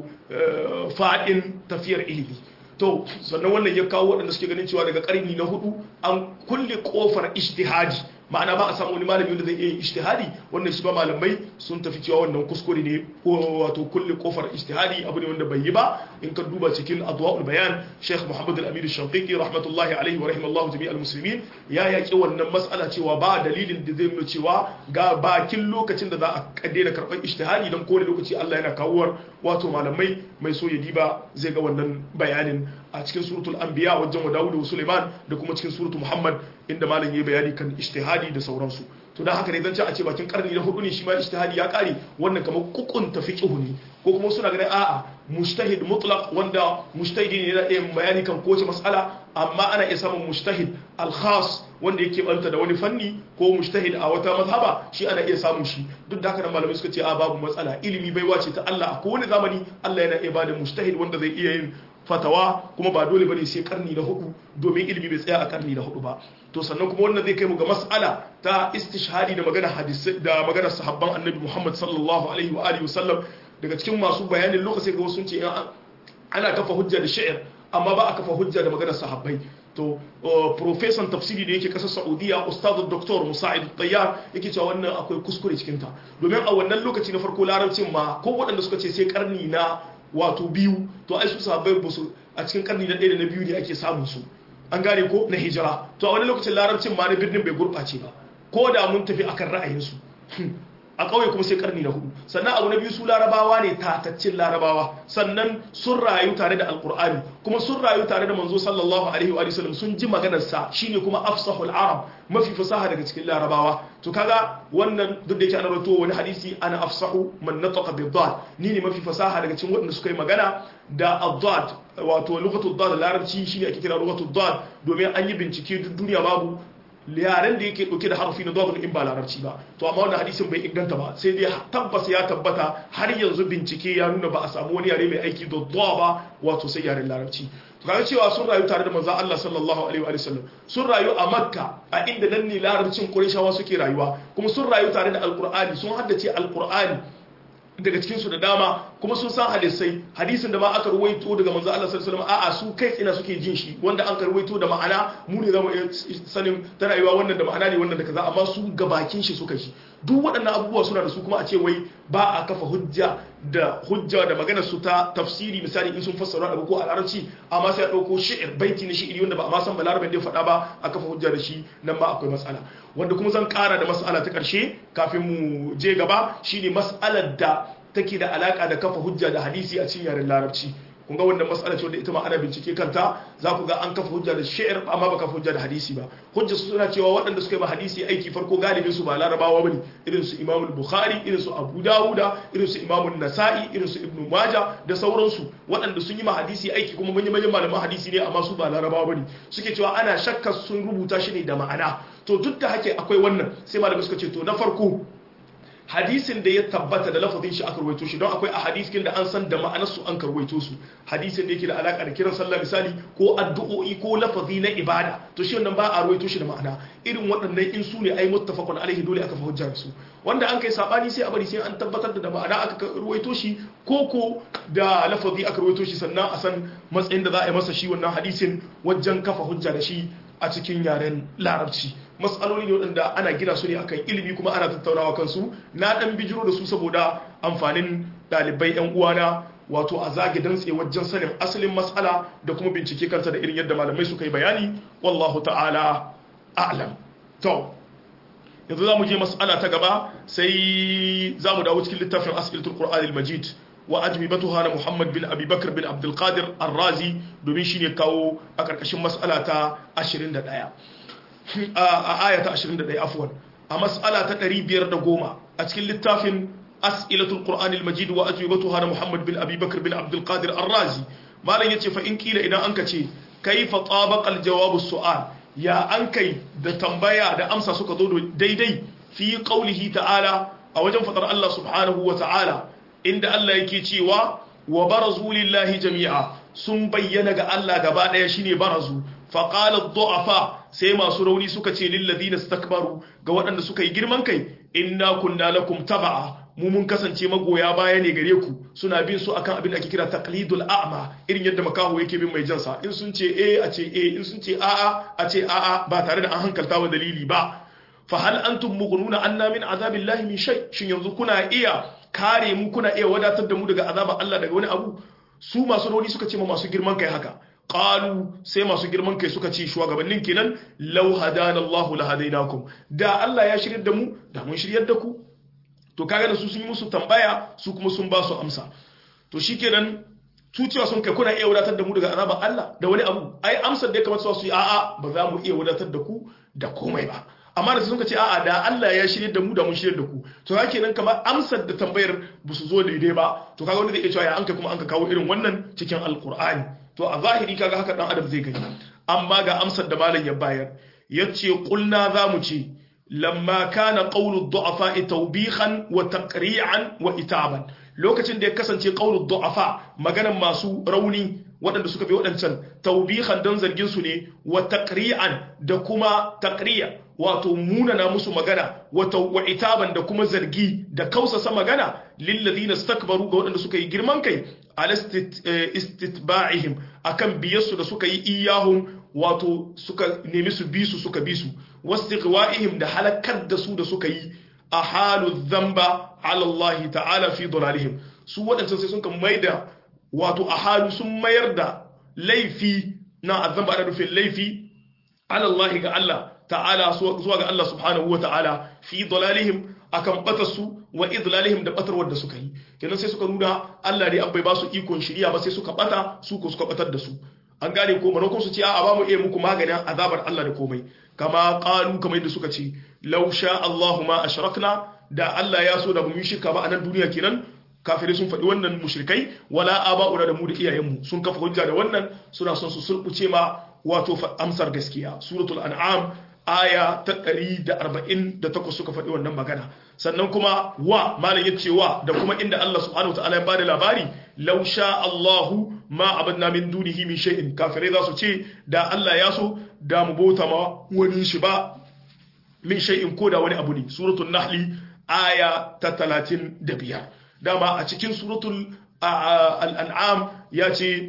fadin tafiyar ilimi to sannan wannan ya kawo waɗanda suke ganin cewa daga ƙarni na hudu an kulle ƙofar ijtihadi ma'ana ba a samu wani malami wanda zai iya yin ijtihadi wannan shi ba malamai sun tafi cewa wannan kuskure ne wato kulle kofar ijtihadi abu ne wanda bai yi ba in ka duba cikin adwaul bayan Sheikh Muhammad Al-Amin Shanqiqi rahmatullahi alaihi wa rahimallahu jami'al muslimin ya yaki wannan mas'ala cewa ba dalilin da zai nuna cewa ga bakin lokacin da za a kaddena karɓar ijtihadi dan kowane lokaci Allah yana kawuwar wato malamai mai so ya diba zai ga wannan bayanin a cikin suratul anbiya wajen wa Dawud da Sulaiman da kuma cikin suratul Muhammad inda malam yayi bayani kan ijtihadi da sauransu to dan haka ne zan ce a ce bakin karni na hudu ne shi ma ijtihadi ya kare wannan kamar kukunta fiqhu ne ko kuma suna ganin a'a mujtahid mutlaq wanda mujtahidi ne na iya bayani kan kowace mas'ala amma ana iya samun mujtahid al-khas wanda yake banta da wani fanni ko mujtahid a wata mazhaba shi ana iya samun shi duk da haka nan malamai suka ce a babu matsala ilimi baiwa ce ta Allah a kowane zamani Allah yana iya bada mujtahid wanda zai iya yin fatawa kuma ba dole bane sai karni na hudu domin ilimi bai tsaya a karni na hudu ba to sannan kuma wannan zai kai mu ga mas'ala ta istishhadi da magana hadisi da magana sahabban annabi Muhammad sallallahu alaihi wa alihi wasallam daga cikin masu bayanin lokaci ga wasu sun ce ana kafa hujja da shi'ir amma ba a kafa hujja da maganar sahabbai to profesan tafsiri da yake kasar saudiya ustaz doktor musa'id tayyar yake cewa wannan akwai kuskure cikin ta domin a wannan lokaci na farko larabcin ma ko waɗanda suka ce sai karni na wato biyu to ai su sahabbai ba su a cikin karni na ɗaya da na biyu ne ake samun su an gane ko na hijira to a wani lokacin larabcin ma na birnin bai gurɓace ba ko da mun tafi akan ra'ayinsu a ƙauye kuma sai karni na hudu sannan abu na biyu su larabawa ne tataccen larabawa sannan sun rayu tare da alkur'ani kuma sun rayu tare da manzo sallallahu alaihi wa sallam sun ji maganarsa shine kuma afsahul arab mafi fasaha daga cikin larabawa to kaga wannan duk da yake ana rawaito wani hadisi ana afsahu man nataqa bi dad ni ne mafi fasaha daga cikin waɗanda suka yi magana da ad wato lughatu dad larabci shine ake kira lughatu dad domin an yi bincike duk duniya babu yaren da yake dauke da harfi na dadun in ba larabci ba to amma wannan hadisin bai inganta ba sai dai tabbas ya tabbata har yanzu bincike ya nuna ba a samu wani yare mai aiki da dawa ba wato sai yaren larabci to kaga cewa sun rayu tare da manzo Allah sallallahu alaihi wa sallam sun rayu a Makka a inda nan ne larabcin Qurayshawa suke rayuwa kuma sun rayu tare da Alqur'ani sun haddace Alqur'ani daga cikin su da dama kuma sun san hadisai hadisin da ma aka ruwaito daga manzo Allah sallallahu alaihi wasallam a'a su kai tsina suke jin shi wanda an ruwaito da ma'ana mu ne zamu iya sanin ta rayuwa wannan da ma'ana ne wannan da kaza amma su gabakin shi suka shi duk waɗannan abubuwa suna da su kuma a ce wai ba a kafa hujja da hujja da maganar su ta tafsiri misali in sun fassara abu ko a larabci amma sai a ɗauko shi'ir baiti na shi'iri wanda ba a ma san balarabin da ya faɗa ba a kafa hujja da shi nan ma akwai matsala wanda kuma zan ƙara da mas'ala ta ƙarshe kafin mu je gaba shine mas'alar da take da alaka da kafa hujja da hadisi a cikin yaren larabci kun ga wannan mas'ala ce wanda ita ma ana bincike kanta za ku ga an kafa hujja da shi'ir amma ba kafa hujja da hadisi ba hujja su suna cewa waɗanda suka yi ba hadisi aiki farko galibin su ba larabawa bane irin su Imam Bukhari irin su Abu Dawuda irin su Imam Nasa'i irin su Ibn Majah da sauransu waɗanda sun yi ma hadisi aiki kuma manyan manyan malaman hadisi ne amma su ba larabawa bane suke cewa ana shakka sun rubuta shi ne da ma'ana to duk da hake akwai wannan sai malamai suka ce to na farko hadisin da ya tabbata da lafazin shi aka ruwaito shi don akwai a hadisin da an san da ma'anar su an karwaito su hadisin da yake da alaka da kiran sallah misali ko addu'o'i ko lafazi na ibada to shi wannan ba a ruwaito shi da ma'ana irin waɗannan in su ne ai muttafaqun alaihi dole aka fa hujjar su wanda an kai sabani sai a bari sai an tabbatar da ma'ana aka ruwaito shi ko ko da lafazi aka ruwaito shi sannan a san matsayin da za a yi masa shi wannan hadisin wajen kafa hujja da shi a cikin yaren larabci matsaloli ne waɗanda ana gina su ne akan ilimi kuma ana tattaunawa kansu na ɗan bijiro da su saboda amfanin ɗalibai 'yan uwana wato a zage dantse wajen sanin asalin matsala da kuma bincike kanta da irin yadda malamai suka yi bayani wallahu ta'ala a'lam to yanzu za mu je matsala ta gaba sai za mu dawo cikin littafin as'ilatul qur'anil majid wa ajmibatuha na Muhammad bin Abi Bakr bin Abdul Qadir Ar-Razi domin shine kawo a karkashin mas'ala ta 21 a aya ta 21 afwan a mas'ala ta 510 a cikin littafin as'ilatul qur'anil majid wa ajwibatuha na muhammad bin abi bakr bin abdul qadir ar-razi malam yace fa in kila idan anka ce kaifa tabaqa al-jawab as-su'al ya an kai da tambaya da amsa suka zo daidai fi qaulihi ta'ala a wajen fadar Allah subhanahu wa ta'ala inda Allah yake cewa wa barazu lillahi jami'a sun bayyana ga Allah gaba daya shine barazu fa qala ad-du'afa sai masu rauni suka ce lil ladina istakbaru ga waɗanda suka yi girman kai inna kunna lakum tab'a mu mun kasance magoya baya ne gare ku suna bin su akan abin da ake kira taqlidul a'ma irin yadda makaho yake bin mai jansa in sun ce eh a ce eh in sun ce a'a a ce a'a ba tare da an hankalta wa dalili ba fa hal antum mughnuna anna min azabillahi min shay shin yanzu kuna iya kare mu kuna iya wadatar da mu daga azabar Allah daga wani abu su masu rauni suka ce ma masu girman kai haka qalu sai masu girman kai suka ce shugabannin kenan law hadana Allahu la hadainakum da Allah ya shiryar da mu da mun shiryar da ku to kaga da su sun yi musu tambaya su kuma sun ba su amsa to shikenan su cewa sun kai kuna iya wadatar da mu daga azabar Allah da wani abu ai amsar da ya kamata su yi a'a ba za mu iya wadatar da ku da komai ba amma da sun ce a'a da Allah ya shirye da mu da mun shirye da ku to haka kenan kamar amsar da tambayar ba su zo daidai ba to kaga wanda zai iya cewa ya an kai kuma an ka kawo irin wannan cikin alkur'ani to a zahiri kaga haka dan adam zai gani amma ga amsar da malam ya bayar yace qulna za mu ce lamma kana qawlu du'afa tawbihan wa taqri'an wa itaban lokacin da ya kasance qawlu du'afa maganan masu rauni waɗanda suka bi waɗancan tawbihan dan zargin su ne wa taqri'an da kuma taqri'a wato munana musu magana wa itaban da kuma zargi da kausasa magana lilladhina istakbaru ga waɗanda suka yi girman kai ala istitba'ihim akan biyarsu da suka yi iyahum wato suka nemi su bi su suka bi su wastighwa'ihim da halakar da su da suka yi a halu dhanba ala Allah ta'ala fi dalalihim su waɗancan sai sun kan maida wato a halu sun mayar da laifi na azamba ana nufin laifi ala Allah ga Allah ta'ala zuwa ga Allah subhanahu wa ta'ala fi dalalihim akan batar su wa idlalihim da batarwar da suka yi kenan sai suka nuna Allah ne an bai ba su ikon shiriya ba sai suka bata su ko suka batar da su an gane ko manakon su ce a ba mu iya muku maganin azabar Allah da komai kama qalu kamar yadda suka ce law sha Allahu ma ashrakna da Allah ya so da mu yi shirka ba a nan duniya kenan kafirai sun faɗi wannan mushrikai wala aba'una da mu da iyayenmu sun kafa hujja da wannan suna son su sulbuce ma wato amsar gaskiya suratul an'am aya ta 148 suka faɗi wannan magana sannan kuma wa malam yace wa da kuma inda Allah subhanahu wa ta'ala ya bada labari law sha Allahu ma abadna min dunihi min shay'in kafirai za su ce da Allah ya so da mu bauta ma wani shi ba min shay'in ko da wani abu ne suratul nahli aya ta 35 dama a cikin suratul al'an'am ya ce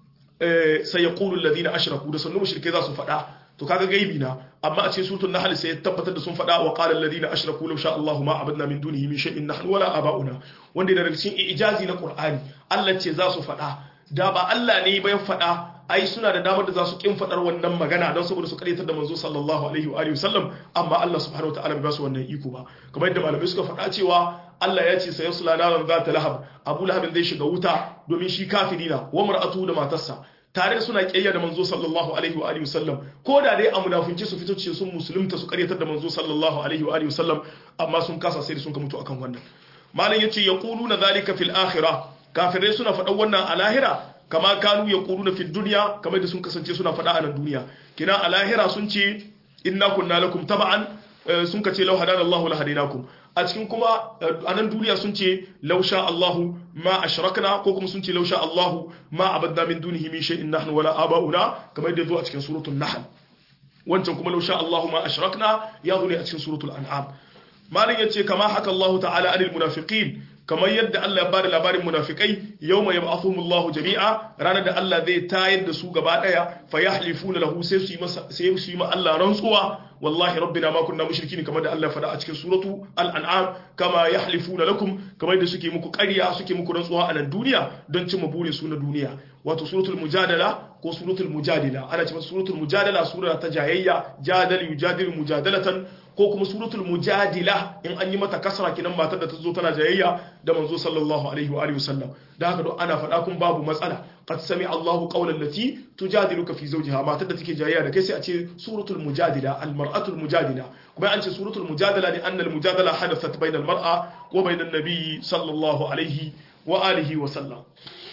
sai ya ƙulu lalzina ashiraku da sannu mashirkai za su faɗa to kaga gaibi na amma a cikin suratul nahl sai ya tabbatar da sun faɗa wa qala alladhina ashraku law sha Allahu ma abadna min dunihi min shay'in nahnu wala aba'una wanda daga cikin ijazi na Qur'ani Allah ce za su faɗa da ba Allah ne ba ya faɗa ai suna da damar da za su kin faɗar wannan magana don saboda su karyatar da manzo sallallahu alaihi wa alihi wasallam amma Allah subhanahu wataala bai ba su wannan iko ba kamar yadda malamai suka faɗa cewa Allah ya ce sayasla naran zata lahab Abu Lahab zai shiga wuta domin shi kafiri na wa mar'atu da matarsa tare da suna kiyayya da manzo sallallahu alaihi wa alihi wasallam ko da dai a munafinci su fito ce sun musulunta su karyatar da manzo sallallahu alaihi wa alihi wasallam amma sun kasa sai da sun ka mutu akan wannan malam yace yaquluna zalika fil akhirah kafirai suna faɗan wannan a lahira kama kanu yaquluna fid dunya kamar da sun kasance suna faɗa a nan duniya kina a lahira sun ce inna kunna lakum taba'an sun ka ce law hadana Allahu la hadinakum a cikin kuma a nan duniya sun ce lausha Allahu ma ashrakna ko kuma sun ce lausha Allahu ma abadna min dunihi min shay'in nahnu wala aba'una kamar yadda zo a cikin suratul nahl wancan kuma lausha Allahu ma ashrakna ya zo ne a cikin suratul an'am malin yace kama haka Allahu ta'ala anil munafiqin kamar yadda Allah ya bada labarin munafikai yawma yab'athumullahu jami'a ranar da Allah zai tayar da su gaba daya fa yahlifuna lahu sai su yi masa sai su yi ma Allah rantsuwa wallahi rabbina ma kunna mushrikin kamar da Allah ya faɗa a cikin suratu al-an'am kama yahlifuna lakum kamar da suke muku ƙarya suke muku rantsuwa a nan duniya don cimma burin su na duniya wato suratul mujadala ko suratul mujadila ana ce suratul mujadala sura ta jayayya jadal yujadilu mujadalatan ko kuma suratul mujadila in an yi mata kasra kinan matar da ta zo tana jayayya da manzo sallallahu alaihi wa alihi wasallam da haka don ana faɗa kun babu matsala qad sami Allahu qawlan lati tujadiluka fi zawjiha matar da take jayayya da kai sai a ce suratul mujadila al mar'atul mujadila kuma an ce suratul mujadala ne annal mujadala hadathat bainal mar'a wa bainan nabiy sallallahu alaihi wa alihi wa sallam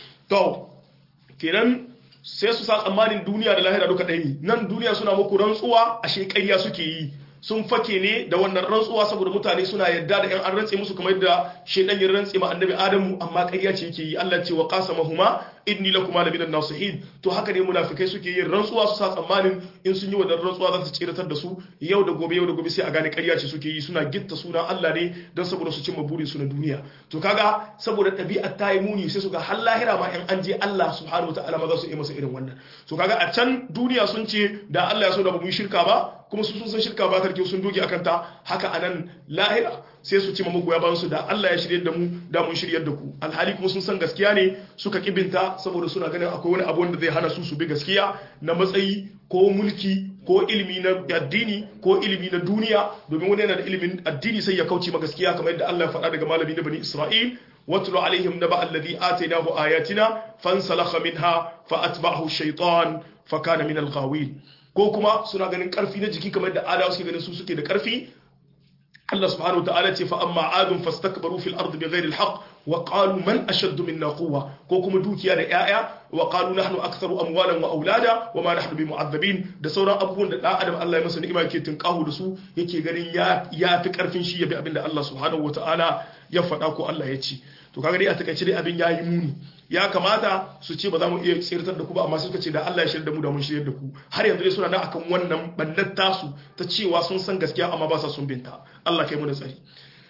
to kenan sai su sa tsammanin duniya da lahira duka ɗaya ne nan duniya suna muku rantsuwa a ƙarya suke yi sun fake ne da wannan rantsuwa saboda mutane suna yadda da yan an rantse musu kamar yadda shedan ya rantse ma annabi adamu amma ƙarya ce yake yi Allah ce wa qasamahuma inni lakuma la minan nasihin to haka ne munafikai suke yin rantsuwa su sa tsammanin in sun yi wannan rantsuwa za su tsiratar da su yau da gobe yau da gobe sai a gane ƙarya ce suke yi suna gitta sunan Allah ne don saboda su cimma burin su na duniya to kaga saboda ɗabi'ar ta yi muni sai su ga har lahira ma in an je Allah subhanahu wataala ma za su yi masa irin wannan to kaga a can duniya sun ce da Allah ya so da ba mu yi shirka ba kuma su sun san shirka ba tarke sun doge akan ta haka anan lahira sai su ci ma magoya bayan su da Allah ya shirye da mu da mun shiryar da ku alhali kuma sun san gaskiya ne suka kibinta saboda suna ganin akwai wani abu wanda zai hana su su bi gaskiya na matsayi ko mulki ko ilimi na addini ko ilimi na duniya domin wani yana da ilimin addini sai ya kauce ma gaskiya kamar yadda Allah ya faɗa daga malami na bani Isra'il واتل عليهم نبأ الذي آتيناه آياتنا فانسلخ منها فأتبعه الشيطان فكان من الغاوين ko kuma suna ganin karfi na jiki kamar da adawa suke ganin su suke da karfi Allah subhanahu wataala ce fa amma adun fastakbaru fil ardi bighairi alhaq wa qalu man ashaddu minna quwwa ko kuma dukiya da yaya wa qalu nahnu aktharu amwalan wa aulada wa ma nahnu bimu'azzabin da sauran abubuwan da dan adam Allah ya masa ni'ima yake tinkahu da su yake ganin ya ya fi karfin shi ya bi abinda Allah subhanahu wataala ya faɗa ko Allah ya ce to kaga dai a takaice dai abin yayi muni ya kamata su ce ba za mu iya tsirtar da ku ba amma suka ce da Allah ya shirya da mu da mun shirya da ku har yanzu dai suna nan akan wannan bannar tasu ta cewa sun san gaskiya amma ba sa sun binta Allah kai mu da tsari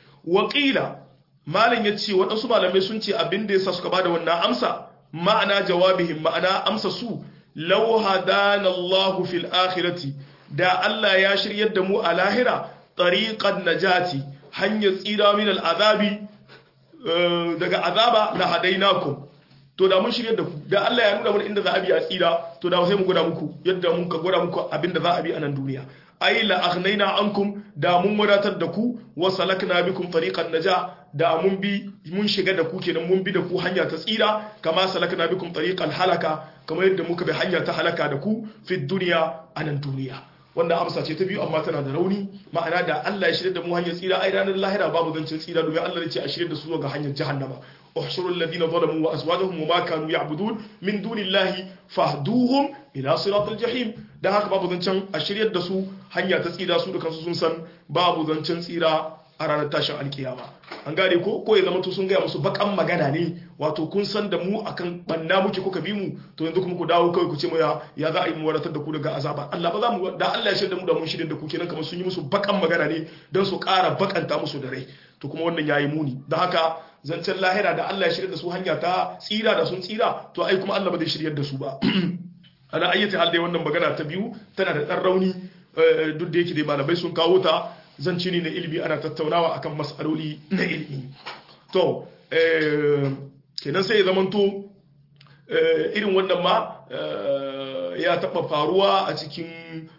waqila malam ya ce waɗansu malamai sun ce abin da yasa suka bada wannan amsa ma'ana jawabihim ma'ana amsa su law hadana Allahu fil akhirati da Allah ya shiryar da mu a lahira tariqan najati hanyar tsira min al'azabi daga azaba la hadainakum to da mun shirye da ku da Allah ya nuna mana inda za a bi a tsira to da sai mu gwada muku yadda mun ka gwada muku abinda za a bi a nan duniya ai la aghnaina ankum da mun wadatar da ku wa salakna bikum tariqan naja da mun bi mun shiga da ku kenan mun bi da ku hanya ta tsira kama salakna bikum tariqal halaka kamar yadda muka bi hanya ta halaka da ku fi dunya a nan duniya wanda amsa ce ta biyu amma tana da rauni ma'ana da Allah ya shirya da mu hanyar tsira ai ranar lahira babu zancin tsira domin Allah ya ce a shirya da su ga hanyar jahannama احشروا الذين ظلموا وازواجهم وما كانوا يعبدون من دون الله فاهدوهم الى صراط الجحيم dan haka babu zancen a shiryar da su hanya ta tsira su da kansu sun san babu zancen tsira a ranar tashin alkiyama an gane ko ko ya zama to sun gaya musu bakan magana ne wato kun san da mu akan banna muke kuka bi mu to yanzu kuma ku dawo kawai ku ce mu ya ya za a yi mu wadatar da ku daga azaba Allah ba za mu da Allah ya shirya da mu da mun shirya da ku kenan kamar sun yi musu bakan magana ne dan su ƙara bakanta musu da rai to kuma wannan yayi muni don haka zancen lahira da Allah ya shirya da su hanya ta tsira da sun tsira to ai kuma Allah ba zai shiryar da su ba ana ayyata hal dai wannan magana ta biyu tana da dan rauni duk da yake dai malamai sun kawo ta zance ne na ilimi ana tattaunawa akan mas'aloli na ilimi to kenan sai ya zamanto irin wannan ma ya taba faruwa a cikin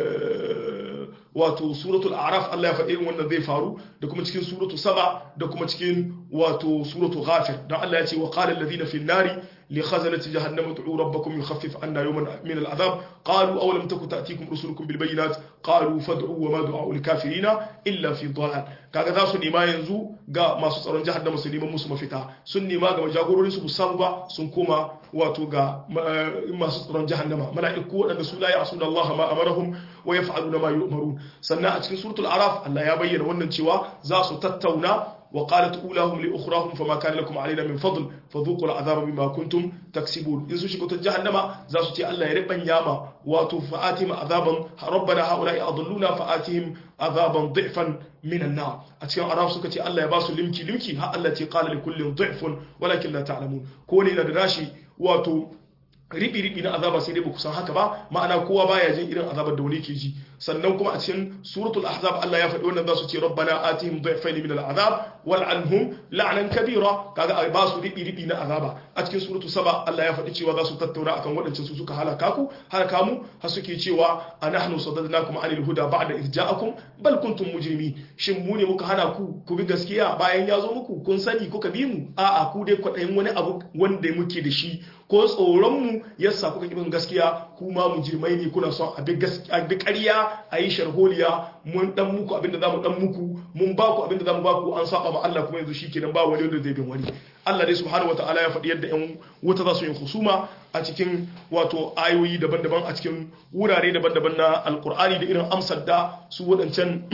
wato suratul araf Allah ya faɗi irin wannan zai faru da kuma cikin suratu saba da kuma cikin wato suratu ghafir dan Allah ya ce wa qala alladhina fi nari li khazanati jahannama ud'u rabbakum yukhaffif anna yawman min al'adab qalu aw lam takun ta'tikum rusulukum bil bayyinat qalu fad'u wa ma du'a al kafirina illa fi dhalal kaga za su nema yanzu ga masu tsaron jahannama su neman musu mafita sun nema ga jagororin su samu ba sun koma wato ga masu tsaron jahannama mala'iku waɗanda su la ya'suna Allah ma amarahum wa yaf'aluna ma yu'marun sannan a cikin suratul araf Allah ya bayyana wannan cewa za su tattauna wa qalat ulahum li ukhrahum fama kana lakum alaina min fadl fadhuqu al'adhaba bima kuntum taksibun in su shiga ta jahannama za su ce Allah ya ribanya ma wato fa'atihim azaban rabbana haula'i adalluna fa'atihim azaban dhifan min an-nar a cikin araf suka ce Allah ya ba su limki limki har Allah ce qala li kullin dhifun walakin la ta'lamun ko ne da rashi wato riɓi-riɓi na azaba sai dai ba kusan haka ba ma'ana kowa baya jin irin azabar da wani ke ji sannan kuma a cikin suratul ahzab Allah ya faɗi wannan za su ce rabbana atihim dhayfayn min al'azab wal'anhum la'nan kabira kaga a ba su ribi ribi na azaba a cikin suratu saba Allah ya faɗi cewa za su tattauna akan waɗancan su suka halaka ku halaka mu har suke cewa anahnu sadadnakum anil huda ba'da idh ja'akum bal kuntum mujrimin shin mu ne muka hana ku ku bi gaskiya bayan ya zo muku kun sani kuka bi mu a'a ku dai kwaɗayin wani abu wanda muke da shi ko tsoron mu yasa kuka bin gaskiya kuma mujrimai ne kuna son a bi ƙarya a yi sharholiya mun dan muku abinda zamu dan muku mun ba ku abinda zamu ba ku an saba ma Allah kuma yanzu shikenan ba wani wanda zai bin wani Allah dai subhanahu wataala ya faɗi yadda ƴan wuta za su yi husuma a cikin wato ayoyi daban-daban a cikin wurare daban-daban na alkur'ani da irin amsar da su waɗancan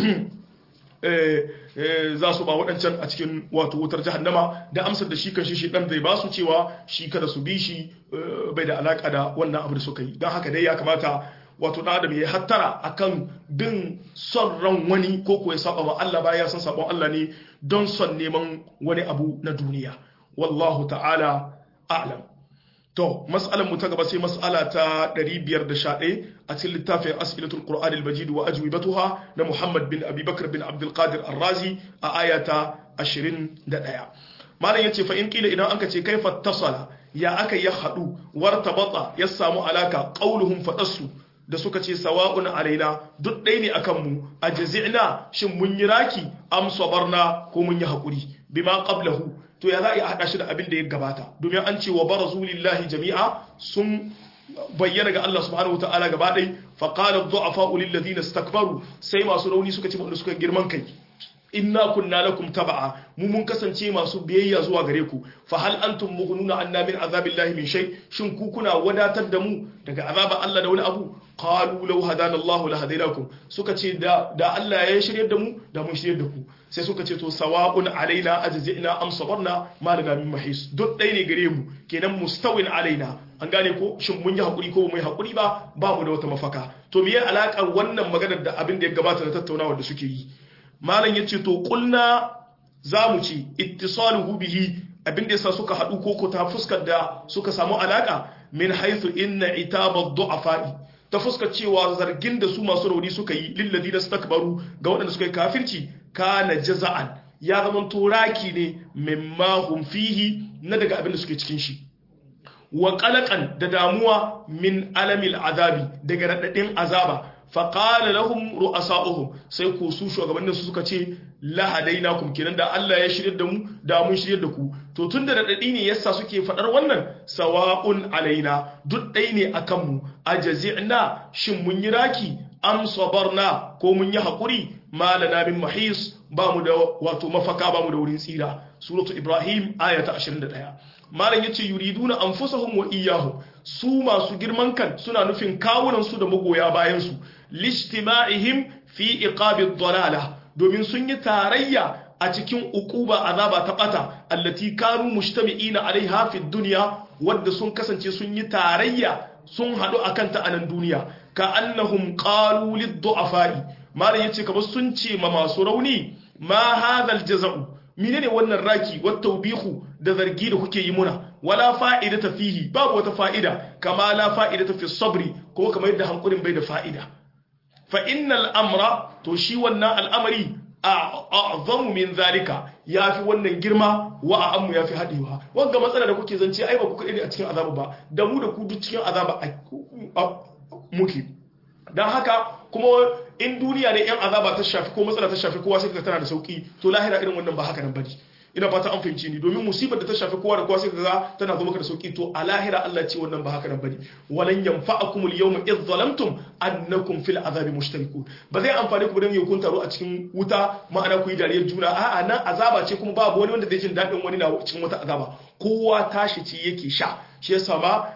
za su ba waɗancan a cikin wato wutar jahannama da amsar da shi kan shi ɗan zai ba su cewa shi kada su bi shi bai da alaƙa da wannan abu da suka yi don haka dai ya kamata wato ɗan adam ya hattara akan bin son ran wani ko kuwa ya saba wa Allah ba ya san sabon Allah ne don son neman wani abu na duniya wallahu ta'ala a'lam to mas'alar mu ta gaba sai mas'ala ta 511 a cikin littafin as'ilatul qur'an al-majid wa ajwibatuha na Muhammad bin Abi Bakr bin Abdul Qadir Ar-Razi a ayata 21 malam yace fa in kila idan anka ce kaifa tasala ya aka ya hadu wartabata ya samu alaka qauluhum fadassu da suka ce sawa'un alaina duk ɗaya ne akan mu a jazi'na shin mun yi raki am sabarna ko mun yi hakuri bima qablahu to ya za a haɗa shi da abin da ya gabata domin an ce wa barazu lillahi jami'a sun bayyana ga Allah subhanahu wataala gaba ɗai fa qala ad-du'afa lil ladina istakbaru sai masu rauni suka ce wanda suka girman kai inna kunna lakum tab'a mu mun kasance masu biyayya zuwa gare ku fa hal antum mughnuna anna min azabillahi min shay shin ku kuna wadatar da mu daga azaba Allah da wani abu qalu law hadana Allah la hadaynakum suka ce da da Allah ya shiryar da mu da mun shiryar da ku sai suka ce to sawa'un alaina ajzina am sabarna ma lana min mahis duk dai ne gare mu kenan mustawin alaina an gane ko shin mun yi hakuri ko mu yi hakuri ba ba mu da wata mafaka to me ya alakar wannan maganar da abin da ya gabata da tattaunawa da suke yi malam yace to kulna zamu ci ittisaluhu bihi abin da yasa suka hadu koko ta fuskar da suka samu alaka min haythu inna itaba du'afa'i ta fuskar cewa zargin da su masu rauni suka yi lilladi da stakbaru ga waɗanda suka yi kafirci kana jaza'an ya zama turaki ne mimma hum fihi na daga abin da suke cikin shi wa qalaqan da damuwa min alamil azabi daga radadin azaba fa qala lahum ru'asa'uhum sai ku su shugabannin su suka ce la hadainakum kenan da Allah ya shirye da mu da mun shirye da ku to tunda radadi ne yasa suke fadar wannan sawa'un alaina duk dai ne akan mu ajazina shin mun yi raki am sabarna ko mun yi hakuri malana min mahis ba mu da wato mafaka ba mu da wurin tsira suratu ibrahim ayata 21 malam yace yuriduna anfusahum wa iyyahum su masu girman kan suna nufin kawunan su da magoya bayan su lijtima'ihim fi iqabi dhalala domin sun yi tarayya a cikin uquba azaba ta bata allati kanu mujtami'ina alaiha fi dunya wadda sun kasance sun yi tarayya sun hadu akan ta anan duniya ka annahum qalu lid-du'afa'i malam yace kamar sun ce ma masu rauni ma hadal jaza'u menene wannan raki wat tawbihu da zargi da kuke yi muna wala fa'idata fihi babu wata fa'ida kama la fa'idata fi sabri ko kamar yadda hankurin bai da fa'ida fa innal amra to shi wannan al'amari a'zamu min zalika yafi wannan girma wa a'ammu yafi hadewa wanga matsala da kuke zance ai ba ku kade a cikin azaba ba da mu da ku duk cikin azaba muke dan haka kuma in duniya ne yan azaba ta shafi ko matsala ta shafi kowa sai ka tana da sauki to lahira irin wannan ba haka nan bane ina fata an fahimci ni domin musibar da ta shafi kowa da kowa sai ka ga tana zo maka da sauki to a lahira Allah ce wannan ba haka nan bane walan yanfa'akum al-yawma idh zalamtum annakum fil azabi mushtarikun ba zai amfane ku dan yau kun taro a cikin wuta ma'ana ku yi dariyar juna a'a nan azaba ce kuma babu wani wanda zai jin dadin wani na cikin wata azaba kowa tashi ce yake sha shi yasa ma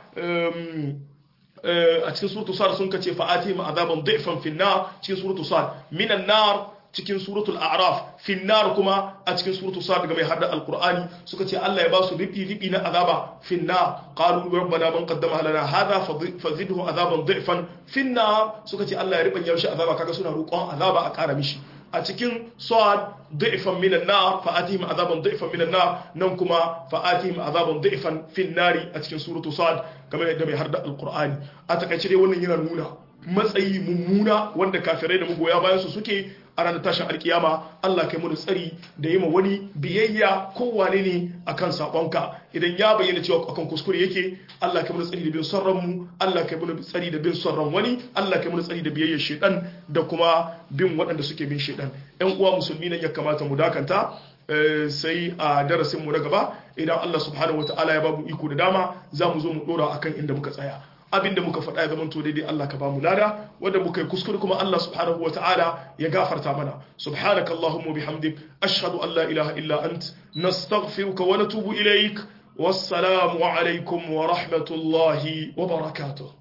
a cikin suratul sad sun kace fa atihim azaban dhifan fi nar cikin suratul sad minan nar cikin suratul a'raf fi nar kuma a cikin suratul sad ga mai hada alqur'ani suka ce Allah ya ba su ribi ribi na azaba fi nar qalu rabbana man qaddama lana hadha fazidhu azaban dhifan fi nar suka ce Allah ya ribanya shi azaba kaga suna roƙon azaba a ƙara mishi a cikin sad da'ifan minan nar fa atihim azaban da'ifan minan nar nan kuma fa atihim azaban da'ifan fin nari a cikin suratu sad kamar yadda mai harda alqur'ani a takaice dai wannan yana nuna matsayi mummuna wanda kafirai da magoya bayan su suke a ranar tashin alkiyama Allah kai mu tsari da yi ma wani biyayya kowane ne akan sabonka idan ya bayyana cewa akan kuskure yake Allah kai mu tsari da bin son ranmu Allah kai mu tsari da bin son ran wani Allah kai mu tsari da biyayyar shedan da kuma bin waɗanda suke bin shedan ƴan uwa musulmi nan ya kamata mu dakanta sai a darasin mu na gaba idan Allah subhanahu wataala ya babu iko da dama za mu zo mu dora akan inda muka tsaya abinda muka faɗa ya zamanto daidai Allah ka bamu lada wanda muka yi kuskure kuma Allah subhanahu wataala ya gafarta mana subhanaka allahumma bihamdik ashhadu an la ilaha illa ant nastaghfiruka wa natubu ilaik wassalamu alaikum wa rahmatullahi wa barakatuh